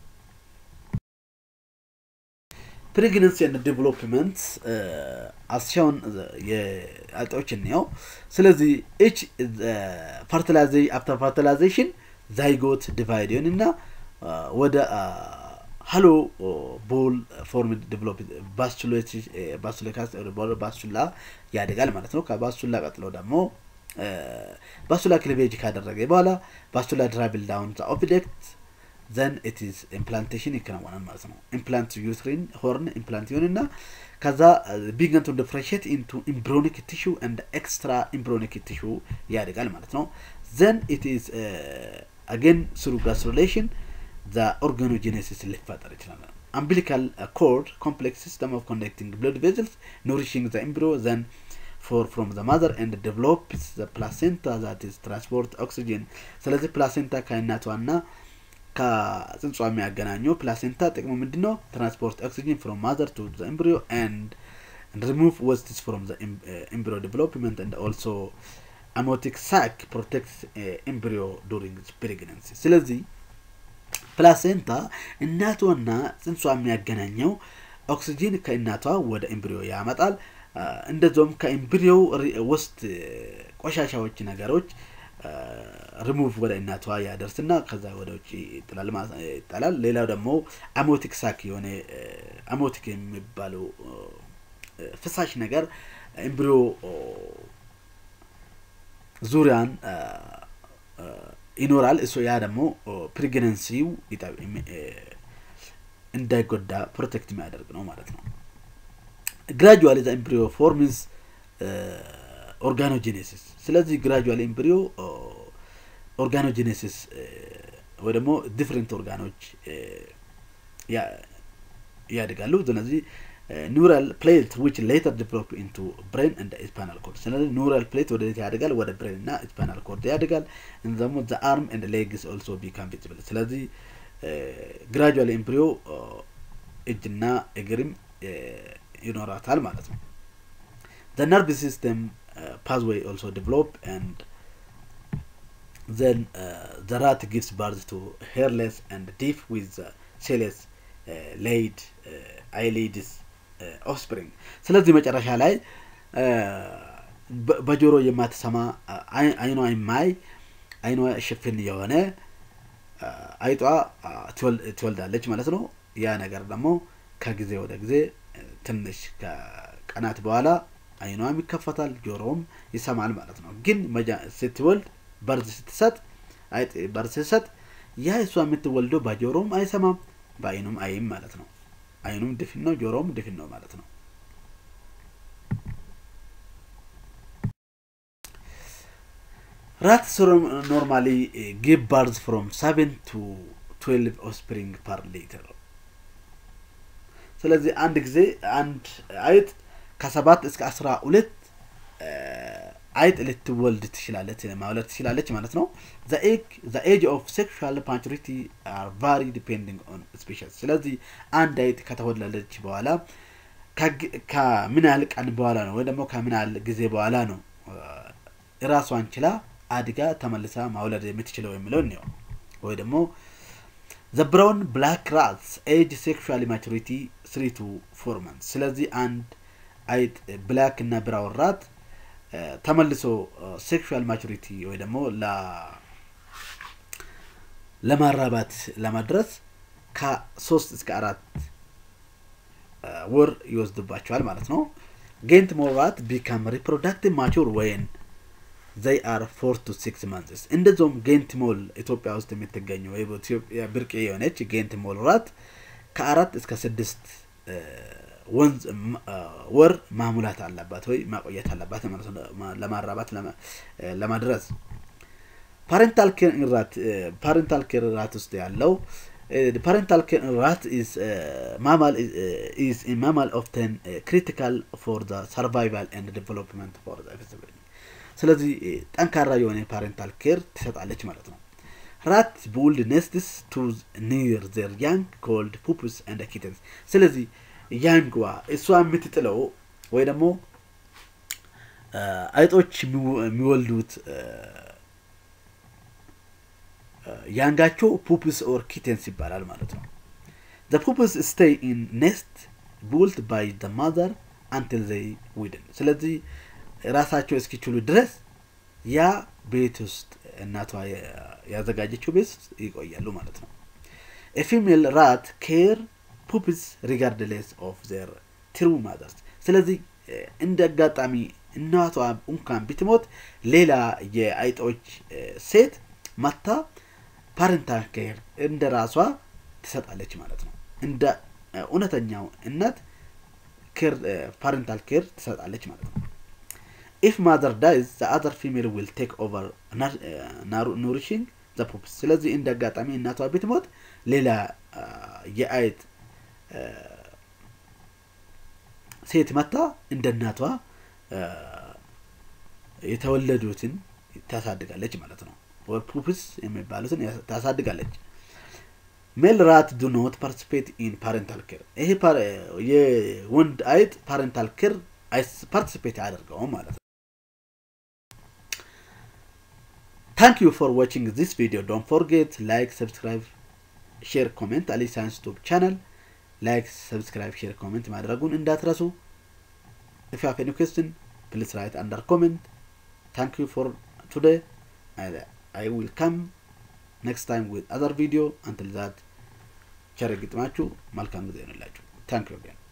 ፕሬግነንሲ ኤንድ ዲቨሎፕመንት አስሻውን የአጤዎች እንየው ስለዚህ ኤች አፍተር ፈርቲላይዜሽን ዛይጎት ዲቫይድ ይሆን እና ወደ ሀሎ ቦል ፎርም ዲቨሎፕ ባስቹላ ያደጋል ማለት ነው ከባስቹላ ቀጥሎ ደግሞ ባስቹላ ክሊቬጅ ካደረገ በኋላ ባስቹላ ድራብል ዳውን ኦብጀክት ዘን ኢትዝ ኢምፕላንቴሽን ይከናወናል ማለት ነው ኢምፕላንት ዩትሪን ሆርን ኢምፕላንት ይሆንና ከዛ ቢገን ቱ ዲፍረንሽት ኢንቱ ኢምብሮኒክ ቲሹ ኤንድ ኤክስትራ ኢምብሮኒክ ቲሹ ያደጋል ማለት ነው ዘን ኢትዝ አጌን ስሩ ጋስትሩሌሽን ዘ ኦርጋኖጀኔሲስ ሊፈጠር ይችላል umbilical uh, cord complex system of conducting blood vessels nourishing the embryo then for from the mother and develops the placenta that is transport oxygen ስለዚህ ፕላሴንታ ከእናቷና ከጽንጿ የሚያገናኘው ፕላሴንታ ጥቅሙ ምንድን ነው ትራንስፖርት ኦክሲጅን ፍሮም ማዘር ቱ ዘ ኤምብሪዮ ኤንድ ሪሙቭ ወስትስ ፍሮም ዘ ኤምብሪዮ ዴቨሎፕመንት ኤንድ ኦልሶ አሞቲክ ሳክ ፕሮቴክት ኤምብሪዮ ዱሪንግ ፕሬግነንሲ ስለዚህ ፕላሴንታ እናቷና ጽንሷ የሚያገናኘው ኦክሲጂን ከእናቷ ወደ ኤምብሪዮ ያመጣል እንደዚሁም ከኤምብሪዮ ውስጥ ቆሻሻዎች ነገሮች ሪሙቭ ወደ እናቷ ያደርስና ከዛ ወደ ውጭ ይጣላል ሌላው ደግሞ አሞቲክ ሳክ የሆነ አሞቲክ የሚባለው ፍሳሽ ነገር ኤምብሪዮ ዙሪያን ይኖራል እሱ ያ ደግሞ ፕሬግነንሲው እንዳይጎዳ ፕሮቴክት የሚያደርግ ነው ማለት ነው ግራጁዋሊ ዘ ኤምብሪዮ ፎርምስ ኦርጋኖጄኔሲስ ስለዚህ ግራጁዋል ኤምብሪዮ ኦርጋኖጄኔሲስ ወይ ደግሞ ዲፍረንት ኦርጋኖች ያድጋሉ ስለዚህ ኒውራል ፕሌት ዊች ሌተር ዲቨሎፕ ኢንቱ ብሬን እንደ ስፓናል ኮርድ ስለዚህ ኒውራል ፕሌት ወደዚህ ያድጋል ወደ ብሬን እና ስፓናል ኮርድ ያድጋል ደግሞ ዘ አርም ኤንድ ሌግስ ኦልሶ ቢካም ቪዚብል ስለዚህ ግራጁዋል ኤምብሪዮ እጅና እግርም ይኖራታል ማለት ነው ዘ ነርቭ ሲስተም ፓዝዌይ ኦልሶ ዲቨሎፕ ኤንድ then uh, the rat gives birth to hairless and deaf with the cellus uh, laid uh, eyelids uh, offspring ስለዚህ መጨረሻ ላይ በጆሮ የማትሰማ አይኗ የማይ አይኗ ሽፍን የሆነ አይጧ ትወልዳለች ማለት ነው ያ ነገር ደግሞ ከጊዜ ወደ ጊዜ ትንሽ ከቀናት በኋላ አይኗም ይከፈታል ጆሮውም ይሰማል ማለት ነው ግን ስትወልድ በርዝ ስትሰጥ አይጥ በርዝ ስትሰጥ ያ እሷ የምትወልደው በጆሮም አይሰማም በአይኑም አይም ማለት ነው አይኑም ድፍን ነው ጆሮም ድፍን ነው ማለት ነው ራትስ ኖርማሊ ጊቭ ባርዝ ፍሮም ሰቨን ቱ ትዌልቭ ኦስፕሪንግ ፐር ሊትር ስለዚህ አንድ ጊዜ አንድ አይጥ ከሰባት እስከ አስራ ሁለት አይጥ ልትወልድ ትችላለች ማውለድ ትችላለች ማለት ነው ዘ ኤጅ ኦፍ ሴክሹዋል ማቹሪቲ አር ቫሪ ዲፔንዲንግ ኦን ስፔሻል ስለዚህ አንድ አይጥ ከተወለደች በኋላ ከምን ያህል ቀን በኋላ ነው ወይ ደግሞ ከምን ያህል ጊዜ በኋላ ነው ራሷን ችላ አድጋ ተመልሳ ማውለድ የምትችለው የሚለው እንየው ወይ ደግሞ ዘ ብራውን ብላክ ራትስ ኤጅ ሴክሹዋል ማቹሪቲ ስሪ ቱ ፎር መንት ስለዚህ አንድ አይጥ ብላክ እና ብራውን ራት ተመልሶ ሴክሹዋል ማቹሪቲ ወይ ደግሞ ለማራባት ለመድረስ ከሶስት እስከ አራት ወር ይወስድባቸዋል ማለት ነው ጌንት ሞራት ቢካም ሪፕሮዳክቲቭ ማቹር ወይን ዘይ አር ፎር ቱ ሲክስ ማንትስ እንደዚሁም ጌንት ሞል ኢትዮጵያ ውስጥ የምትገኘው ወይ በኢትዮጵያ ብርቅ የሆነች ጌንት ሞል ራት ከአራት እስከ ስድስት ወንዝ ወር ማሙላት አለባት ወይ ማቆየት አለባት ማለት ነው ለማራባት ለማድረስ ፓሬንታል ኬር ራት ፓሬንታል ኬር ራት ውስጥ ያለው ፓሬንታል ኬር ራት ኢዝ ማማል ኢዝ ኢን ማማል ኦፍተን ክሪቲካል ፎር ዘ ሰርቫይቫል ኤንድ ዴቨሎፕመንት ፎር ዘ ፊዚብል ስለዚህ ጠንካራ የሆነ ፓሬንታል ኬር ትሰጣለች ማለት ነው ራት ቡልድ ኔስትስ ቱ ኒር ዘር ያንግ ኮልድ ፑፕስ ኤንድ ኪተንስ ስለዚህ ያንግዋ እሷ የምትጥለው ወይ ደግሞ አይጦች የሚወልዱት ያንጋቸው ፑፕስ ኦር ኪቴንስ ይባላል ማለት ነው ዘ ፑፕስ ስቴይ ኢን ኔስት ቡልት ባይ ዘ ማዘር አንትል ዘይ ዊድን ስለዚህ ራሳቸው እስኪችሉ ድረስ ያ ቤት ውስጥ እናቷ ያዘጋጀችው ቤት ውስጥ ይቆያሉ ማለት ነው የፊሜል ራት ኬር ፑፕስ ሪጋርድሌስ ኦፍ ዘር ትሩ ማዘርስ ስለዚህ እንደ አጋጣሚ እናቷ እንኳን ብትሞት ሌላ የአይጦች ሴት መታ ፓረንታል ኬር እንደ ራሷ ትሰጣለች ማለት ነው እንደ እውነተኛው እናት ፓረንታል ኬር ትሰጣለች ማለት ነው ኢፍ ማዘር ዳይዝ ዘ አዘር ፊሜል ዊል ቴክ ኦቨር ኑሪሽንግ ዘ ፑፕስ ስለዚህ እንደ አጋጣሚ እናቷ ብትሞት ሌላ የአይጥ ሴት መታ እንደ እናቷ የተወለዱትን ታሳድጋለች ማለት ነው ፑፕስ የሚባሉትን ታሳድጋለች ሜል ራት ዱ ኖት ፓርቲሲፔት ኢን ፓረንታል ኬር ይሄ የወንድ አይጥ ፓረንታል ኬር ፓርቲሲፔት አያደርገውም ማለት ነው ታንክ ዩ ፎር ዋቺንግ ዚስ ቪዲዮ ዶንት ፎርጌት ላይክ ሰብስክራይብ ሼር ኮሜንት አሊ ሳይንስ ቱብ ቻናል ላይክ ሰብስክራይብ ሼር ኮሜንት ማድረጉን እንዳትረሱ if you have any question please write under comment thank you for today I, I will come next time with other video until that ቸር ግጥማችሁ መልካም ጊዜ ይሆንላችሁ ታንክ ዩ